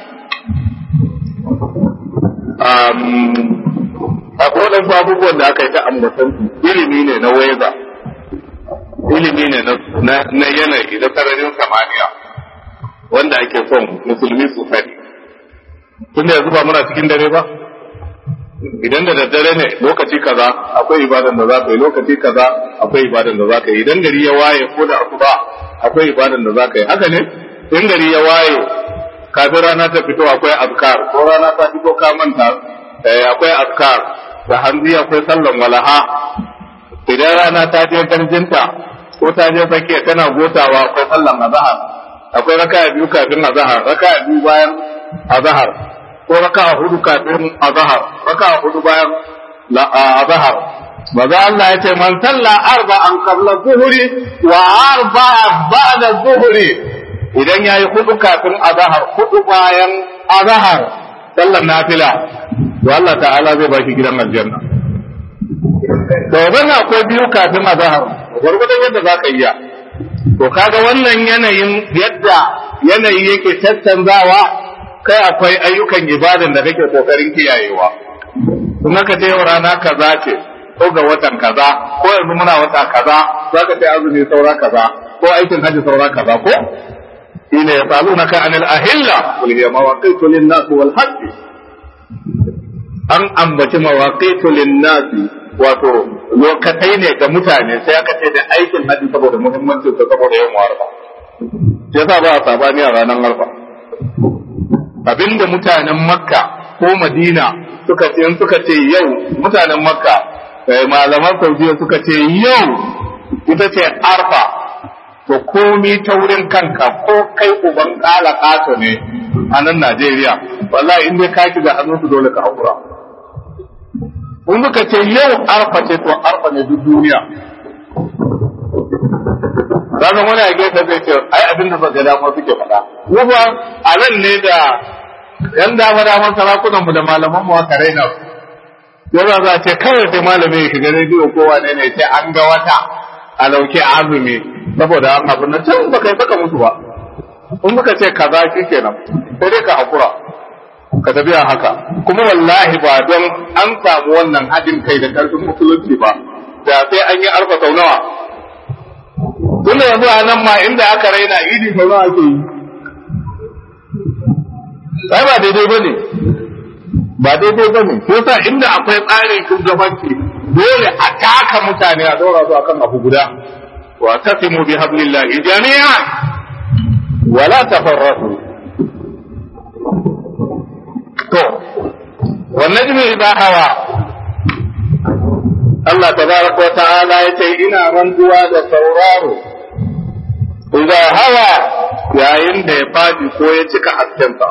Speaker 1: um akwai wadansu abubuwan da aka yi ta ambatan su ilimi ne na waiza ilimi ne na yanayi da sararin samaniya wanda ake son musulmi su sani tunda yanzu ba muna cikin dare ba idan da daddare ne lokaci kaza akwai ibadan da za ka yi lokaci kaza akwai ibadan da za ka yi idan gari ya waye ko da asuba akwai ibadan da za ka yi haka ne in gari ya waye kafin rana ta fito akwai azkar ko rana ta fito ka manta akwai azkar da hanzi akwai sallan walaha idan rana ta je garjinta ko ta je tsakiya tana gotawa akwai sallan azhar akwai raka'a biyu kafin azhar raka'a biyu bayan azhar ko raka hudu kafin azhar raka hudu bayan azhar maza Allah ya ce man salla arba'an qabla zuhri wa arba'a ba'da zuhri idan yayi hudu kafin azhar hudu bayan azhar sallar nafila to Allah ta'ala zai baki gidan aljanna to wannan akwai biyu kafin azhar gurgurdan yadda zaka iya to kaga wannan yanayin yadda yanayi yake tattanzawa kai akwai ayyukan ibadan da kake kokarin kiyayewa kuma ka ce yau rana kaza ce ko ga watan kaza ko yanzu muna wata kaza zaka ce azumi saura kaza ko aikin haji saura kaza ko ina yasalunaka anil ahilla qul hiya mawaqitu lin-nas wal hajj an ambaci mawaqitu lin-nas wato lokatai ne ga mutane sai aka ce da aikin haji saboda muhimmancin sa saboda yawan arfa yasa ba a sabani a ranar arfa abinda mutanen makka ko madina suka ce suka ce yau mutanen makka malaman saudiya suka ce yau ita ce arfa to komi ta wurin kanka ko kai uban kala kato ne a nan najeriya wallahi in dai ka shiga hannun su dole ka haƙura in suka ce yau arfa ce to arfa ne duk duniya ranar wani a gefe zai ce ai abin da suka dama suke faɗa kuma a nan ne da yan dama daman sarakunan mu da malaman mu aka raina yau za a ce kawai sai malami ya shiga rediyo ko wane ne sai an ga wata a lauke azumi saboda an abu na can baka yi saka musu ba in muka ce kaza shi kenan sai dai ka hakura ka tafiya haka kuma wallahi ba don an samu wannan haɗin kai da ƙarfin musulunci ba da sai an yi arfa sau nawa tun da yanzu a nan ma inda aka raina idi sau nawa ake yi sai ba daidai ba ne ba daidai ba ne ko sa inda akwai tsarin shugabanci dole a taka mutane a ɗora su akan abu guda wa tasimu bi hablillahi jami'an wala tafarraqu to wannan jimi idza hawa Allah tabaraka wa ta'ala yace ina rantsuwa da sauraro idza hawa yayin da ya fadi ko ya cika haskensa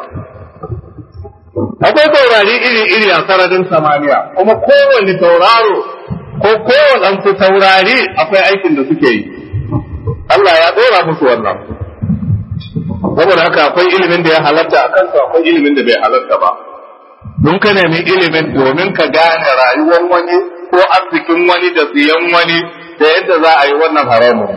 Speaker 1: akwai taurari iri-iri a sararin samaniya kuma kowane tauraro ko kowane taurari akwai aikin da suke yi Allah ya ɗora musu wannan saboda haka akwai ilimin da ya halatta a kansu akwai ilimin da bai halatta ba don ka nemi ilimin domin ka gane rayuwar wani ko arzikin wani da siyan wani da yadda za a yi wannan haramun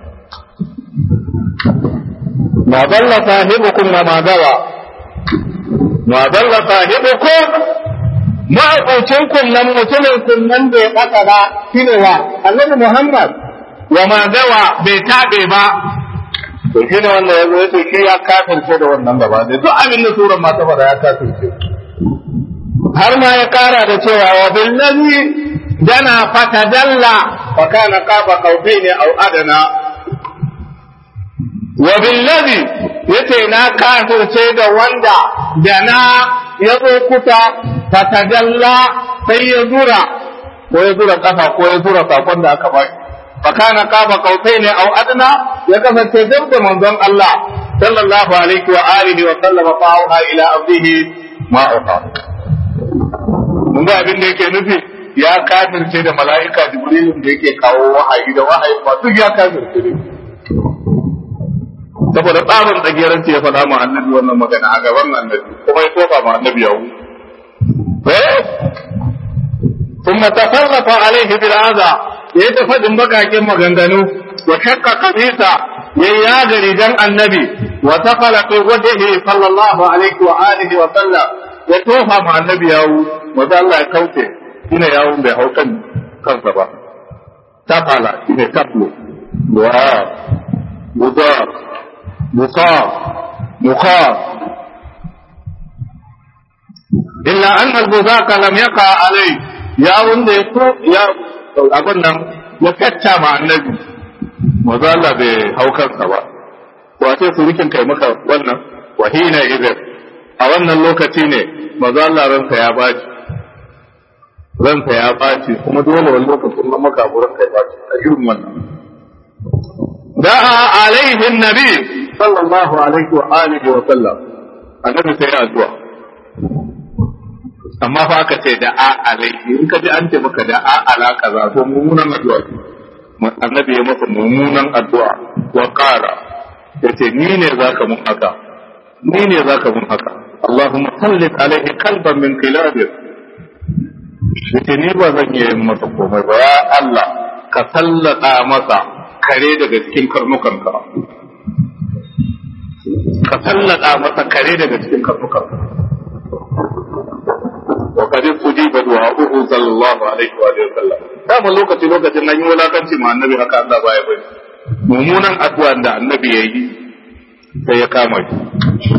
Speaker 1: ma dalla sahibukum ma ma gawa ma dalla sahibukum ma abucin kunnan mutumin kunnan da ya baka ba shine wa annabi Muhammad wa ma gawa bai tabe ba to shi ne wanda ya zo ya ce shi ya kafirce da wannan gaba da duk abin da suran ma ta faɗa ya kafirce har ma ya kara da cewa wa billazi dana fatadalla fa kana qaba qawfaini aw adana wa billazi yace na kafirce da wanda dana ya zo kusa fatadalla sai ya zura ko ya zura kafa ko ya zura sakon da aka baki fakana qaba qausaini aw adna ya kasance dab da manzon Allah sallallahu alaihi wa alihi wa sallama fa'aha ila abdihi ma uqa mun ga abin da yake nufi ya kafirce da mala'ika jibril da yake kawo wahayi da wahayi ba duk ya kafirce ne saboda tsarin tsageranci ya faɗa ma annabi wannan magana a gaban annabi kuma ya tofa ma annabi yawo eh ثم تفرق عليه بالعذاب ya yi faɗin bakakin maganganu wa shakka kabisa ya yaga rigan annabi wa tafala fi wajhihi sallallahu alaihi wa alihi wa sallam ya tofa ma annabi yawu wanda Allah ya kauce shine yawun bai hau kan kansa ba tafala shine tablo wa muda muqa muqa illa anna al-buzaka lam yaqa alai yawun da ya abin nan ya fetta ma annabi maza Allah bai hau kansa ba wace surukin kai maka wannan wahina idan a wannan lokaci ne maza Allah ransa ya baci ransa ya baci kuma dole wani lokacin nan maka buran kai baci a irin wannan da'a alaihi nabi sallallahu alaihi wa alihi wa sallam annabi sai ya addu'a amma fa aka ce da a alaihi in ka ji an ce maka da a ala kaza to mummunan addu'a annabi ya masa mummunan addu'a wa qala yace ni ne zaka mun haka ni ne zaka mun haka Allahumma sallit alaihi qalban min qilabik yace ni ba zan yi masa komai ba ya Allah ka sallata masa kare daga cikin karnukanka ka sallata masa kare daga cikin karnukanka وقد استجيب دعاؤه صلى الله عليه وآله وسلم dama lokaci lokacin nan yi wulakanci ma annabi haka Allah baya bari mummunan addu'a da annabi ya yi sai ya kama shi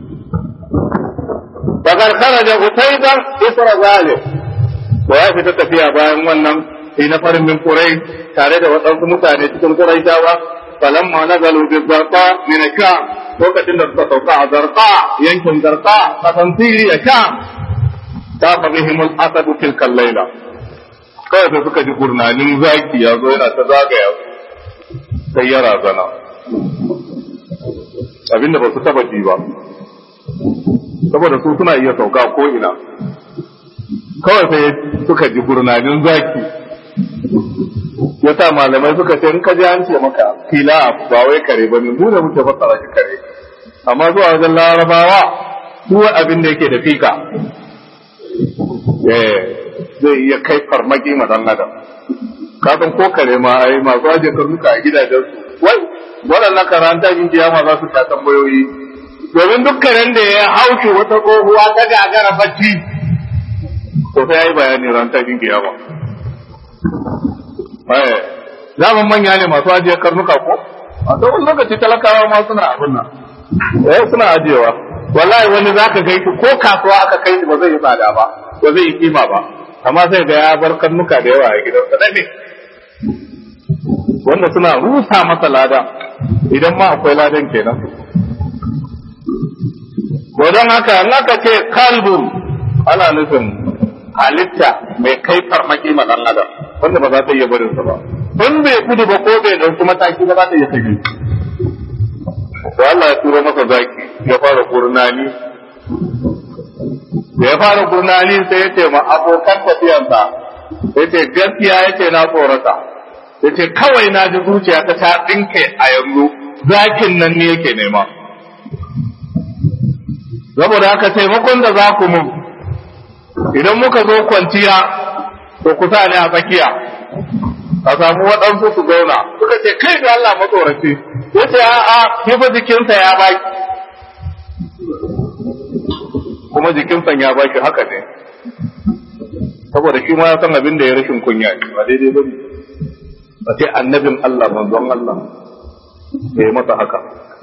Speaker 1: Bakar kharaja Utaiba isra zalim da ya fita tafiya bayan wannan sai na farin min Quraysh tare da waɗansu mutane cikin Qurayshawa falamma nazalu bi zarqa min sham lokacin da suka sauka a zarqa yankin zarqa kasan Siriya sham tafa bihim al-asad tilka al-laila kawai sai suka ji gurnanin zaki ya zo yana ta zagaya sai ya razana abinda ba su taba ji ba saboda su suna iya sauka ko ina kawai sai suka ji gurnanin zaki ya sa malamai suka ce in ka ji an ce maka fila ba wai kare ba ne mu da muke fassara shi kare amma zuwa wajen larabawa su abin da yake da fika zai iya kai farmaki ma dan adam kafin ko kare ma ai masu aje karnuka a gidajen su wai waɗannan karanta yin kiyama za su ta tambayoyi domin dukkanin da ya hauke wata tsohuwa ta gagara bacci to sai ya yi bayani ran tashin kiyama zaman manya ne masu ajiye karnuka ko a tsawon lokaci talakawa ma suna abin nan eh suna ajiyewa wallahi wani za ka kai ko kasuwa aka kai shi ba zai yi tsada ba ba zai yi kima ba amma sai ga ya bar karnuka da yawa a gidansa ne wanda suna rusa masa lada idan ma akwai ladan kenan ko don haka in aka ce kalbun ana nufin halitta mai kai farmaki ma dan adam wanda ba za ta iya barinsa ba in bai gudu ba ko bai dauki mataki ba za ta iya kashe to Allah ya turo masa zaki ya fara gurnani da ya fara gurnani sai ya ce ma abokan tafiyansa ya ce gaskiya ya ce na tsorata ya ce kawai na ji zuciya ta ta tsinke a yanzu zakin nan ne yake nema saboda haka taimakon da za ku mun idan muka zo kwanciya to ku sa ne a tsakiya a samu waɗansu su zauna suka ce kai da Allah matsoraci ya ce a'a kifa jikinsa ya baki kuma jikinsa ya baki haka ne saboda shi ma ya san abin da ya rashin kunya ne ba daidai ba ne a ce annabin Allah manzon Allah ya yi masa haka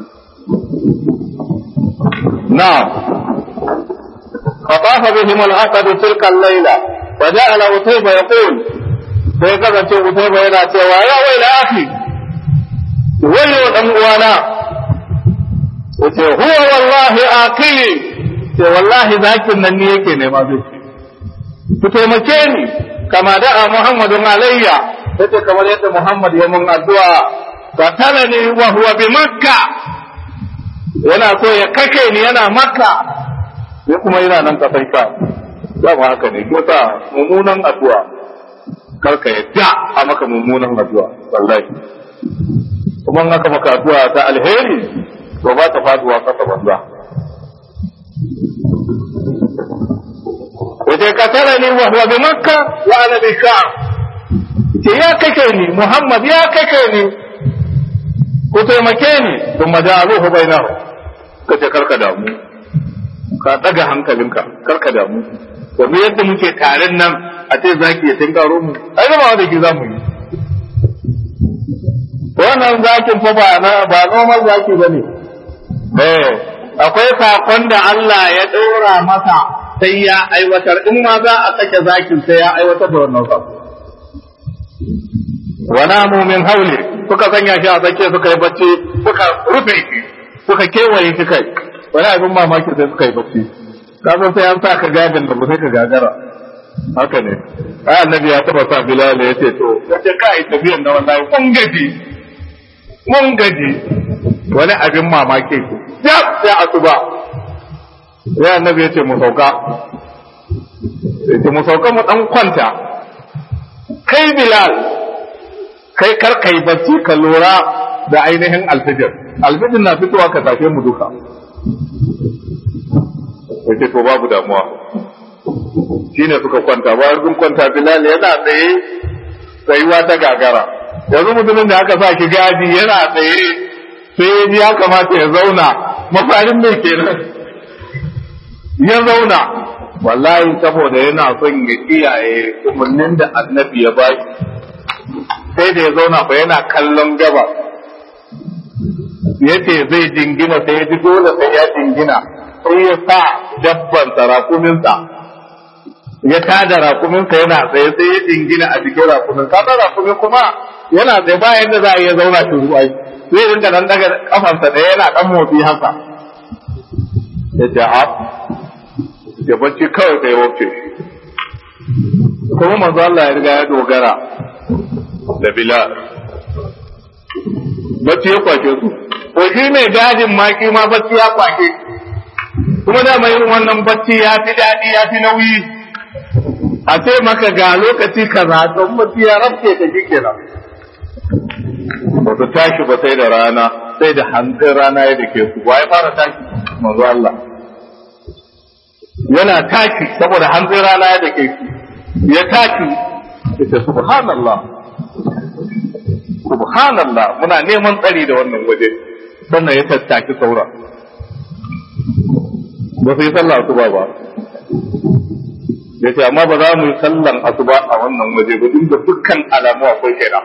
Speaker 1: na فطاف بهم الأسد تلك الليلة وجعل أتيبة يقول sai kasance Utaiba yana cewa ya wai da aki wayo dan uwana yace huwa wallahi aqili ce wallahi zakin nan ne yake nema zai ku taimake ni kama da'a Muhammadun alayya yace kamar yadda Muhammad ya mun addu'a qatalani wa huwa bi makka yana so ya kake ni yana makka sai kuma yana nan kasan sha dama haka ne ko ta mummunan addu'a karka yadda a maka mummunan addu'a wallahi kuma in aka maka addu'a ta alheri to ba ta faduwa kasa banza Wace ka tara ni wa huwa bi makka wa ana bi sham ce ya kake ni Muhammad ya kake ni ku taimake ni thumma ja'aluhu bainahu kace karka damu ka daga hankalinka karka damu yanzu yadda muke tarin nan a ce zaki ya tinkaro mu ai zama da ki za mu yi wannan zakin fa ba na ba normal zaki bane eh akwai sakon da Allah ya dora masa sai ya aiwatar in ma za a sake zakin sai ya aiwatar da wannan sako wa namu min hauli suka sanya shi a tsakiya suka yi bacci suka rufe shi suka kewaye shi kai wani abin mamaki sai suka yi bacci kasan sai an sa ka gadin da ba sai ka gagara haka ne ai annabi ya taba sa bilal ya ce to yace ka yi tafiyan na wallahi mun gaji mun gaji wani abin mamaki ya sai asuba sai annabi ya ce mu sauka ya ce mu sauka mu dan kwanta kai bilal kai kar kai bacci ka lura da ainihin alfijir alfijir na fitowa ka tafe mu duka yake to babu damuwa shi ne suka kwanta bayan sun kwanta bilal yana tsaye tsayuwa ta gagara yanzu mutumin da aka sa ki gadi yana tsaye sai ya kamata ya zauna mafarin mai kenan ya zauna wallahi saboda yana son ya kiyaye umarnin da annabi ya ba sai da ya zauna fa yana kallon gaba ya ce zai jingina sai ya ji dole sai ya jingina sai ya sa dabban rakuminsa ya tada rakuminsa yana tsaye sai ya jingina a jikin rakumin kaga rakumi kuma yana tsaye ba yadda za a iya zauna shi ruwa zai dinga dan daga kafansa da yana dan motsi haka ya ce a ya bacci kawai sai ya wuce kuma manzo Allah ya riga ya dogara da Bilal bacci ya kwace su ko shi mai gadin maki ma bacci ya kwace kuma da mai irin wannan bacci ya fi daɗi ya fi nauyi a ce maka ga lokaci kaza don bacci ya rafke ta shi kenan ba su tashi ba sai da rana sai da hantsin rana ya dake su wa ya fara tashi manzo Allah yana tashi saboda hantsin rana ya dake su ya tashi ita subhanallah subhanallah muna neman tsari da wannan waje sannan ya tattaki saura ba su yi sallah asuba ba ya ce amma ba za mu yi sallan asuba a wannan waje ba duk da dukkan alamu akwai kenan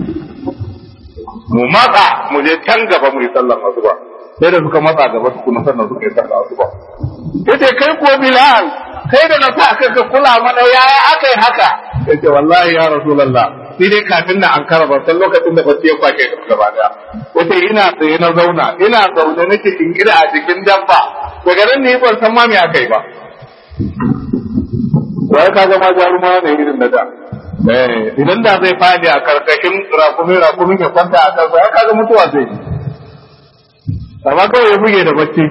Speaker 1: mu matsa mu je can gaba mu yi sallan asuba sai da suka matsa gaba su kuma sannan suka yi sallan asuba ya ce kai ko bilal kai da na sa aka ka kula mana yaya aka yi haka ya ce wallahi ya rasulallah sai dai kafin na an kara ban san lokacin da bacci ya kwace ka gaba daya ya ce ina tsaye na zauna ina zaune nake kingida a jikin dabba daga nan ne ban san ma me aka yi ba wai ka ga ma jaruma ne irin na da idan da zai fadi a karkashin rakumin rakumin ya kwanta a kansa ya kaga mutuwa zai amma kawai ya buge da bacci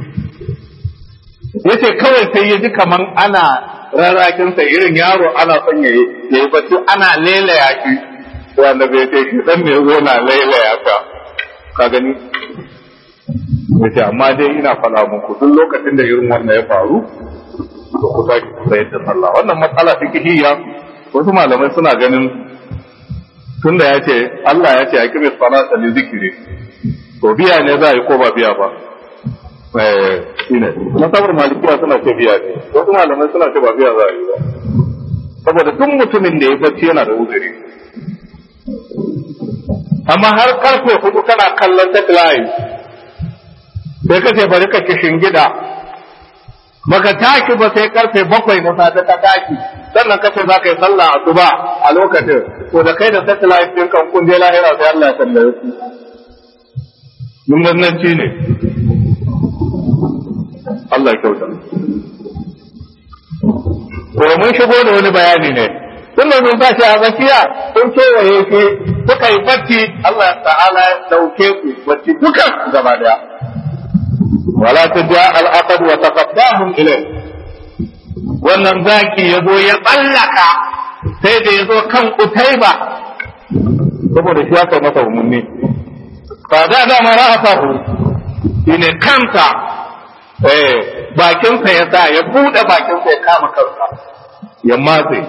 Speaker 1: ya ce kawai sai ya ji kaman ana rarrakinsa irin yaro ana son ya yi bacci ana lelaya shi wanda bai ce shi dan ne zo na lelaya ka ka gani ya ce amma dai ina faɗa muku duk lokacin da irin wannan ya faru to ku tashi ku sayar da sallah wannan matsala fikihiyya wasu malamai suna ganin tunda ya ce Allah ya ce a kime salata li zikiri to biya ne za a yi ko ba biya ba eh shine masabar malikiya suna ce biya ne wasu malamai suna ce ba biya za a yi ba saboda duk mutumin da ya bacci yana da uzuri amma har karfe hudu kana kallon satellite sai ka ce bari ka kishin gida baka tashi ba sai karfe bakwai na safe ka tashi sannan kace za ka yi sallah asuba a lokacin to da kai da satellite din kan kun je lahira sai Allah ya tambaye ku mun nan ci ne Allah ya kyauta to mun shigo da wani bayani ne tun da mun tashi a zakiya sun kewaye shi suka yi bacci Allah ta'ala ya dauke ku bacci duka gaba daya wala tajja al-aqd wa taqaddahum ilayh wannan zaki ya zo ya tsallaka sai da ya zo kan utaiba saboda shi aka masa umarni ba da da mara asahu shi ne kansa eh bakinsa ya sa ya buɗe bakinsa ya kama kansa ya matse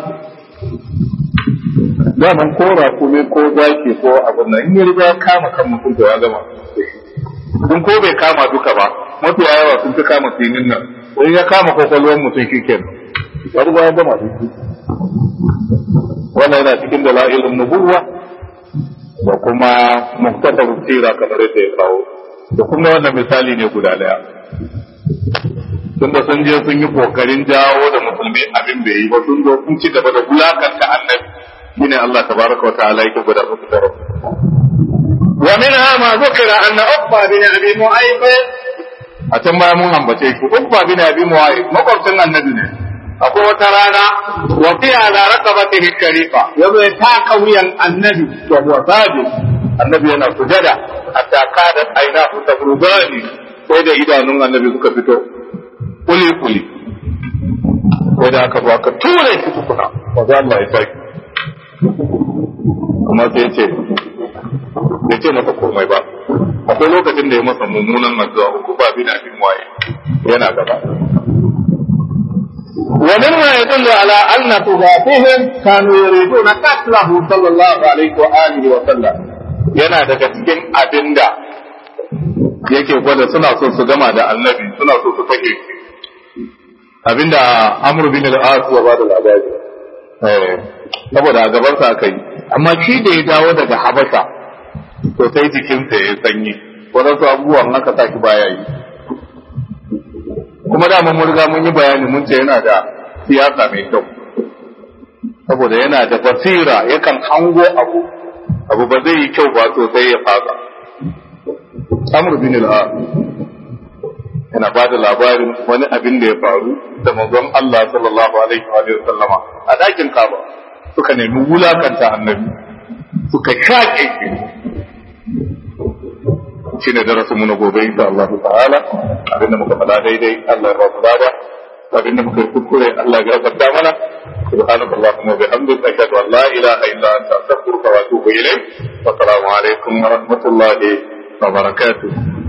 Speaker 1: daman ko rakumi ko zaki ko abin nan in ya riga ya kama kan mutum to ya gama in ko bai kama duka ba mafiya yawa sun fi kama sinin nan in ya kama kwakwalwar mutum shi kenan ya riga ya gama shi wannan yana cikin dalailin nubuwa da kuma muktasar sira kamar yadda ya kawo da kuma wannan misali ne guda daya tunda sun je sun yi kokarin jawo da musulmi abin bai yi ba sun zo sun ci gaba da wulakanta annabi shine Allah tabaraka wa ta'ala yake guda musu da wa minha ma zukira anna uqba bin abi mu'ayth a can baya mun ambace shi uqba bin abi mu'ayth makwabcin annabi ne akwai wata rana wa fi ala raqabatihi sharifa yazo ya taka wuyan annabi wa huwa sajid annabi yana sujada hatta kada ainahu tabrugani sai da idanun annabi suka fito kuli kuli sai da aka zo aka ture shi tukuna maza Allah ya saki kuma sai ce ya ce masa komai ba akwai lokacin da ya masa mummunan addu'a uku ba bi da abin waye yana gaba ومما يدل على أن تضافهم كانوا يريدون قتله صلى الله عليه وآله وسلم yana daga cikin abin da yake gwada suna so su gama da annabi suna so su kashe shi abinda amr bin al-as ya bada labari eh saboda a gabansa aka yi amma shi da ya dawo daga habasha to sai jikinsa ya sanyi wadansu abubuwan haka sa shi baya yi kuma da mun riga mun yi bayani mun ce yana da siyasa mai kyau saboda yana da basira yakan hango abu abu ba zai yi kyau ba sosai ya fasa amr bin al yana ba da labarin wani abin da ya faru da manzon Allah sallallahu alaihi wa sallama a dakin Kaaba suka nemi wulakanta annabi suka shaƙe shi shine darasin mu na gobe insha Allah ta'ala abinda muka faɗa daidai Allah ya ba mu lada abinda muka yi kuskure Allah ya gafarta mana سبحانك اللهم وبحمدك أشهد أن لا إله إلا أنت أستغفرك وأتوب إليك والسلام عليكم ورحمة الله وبركاته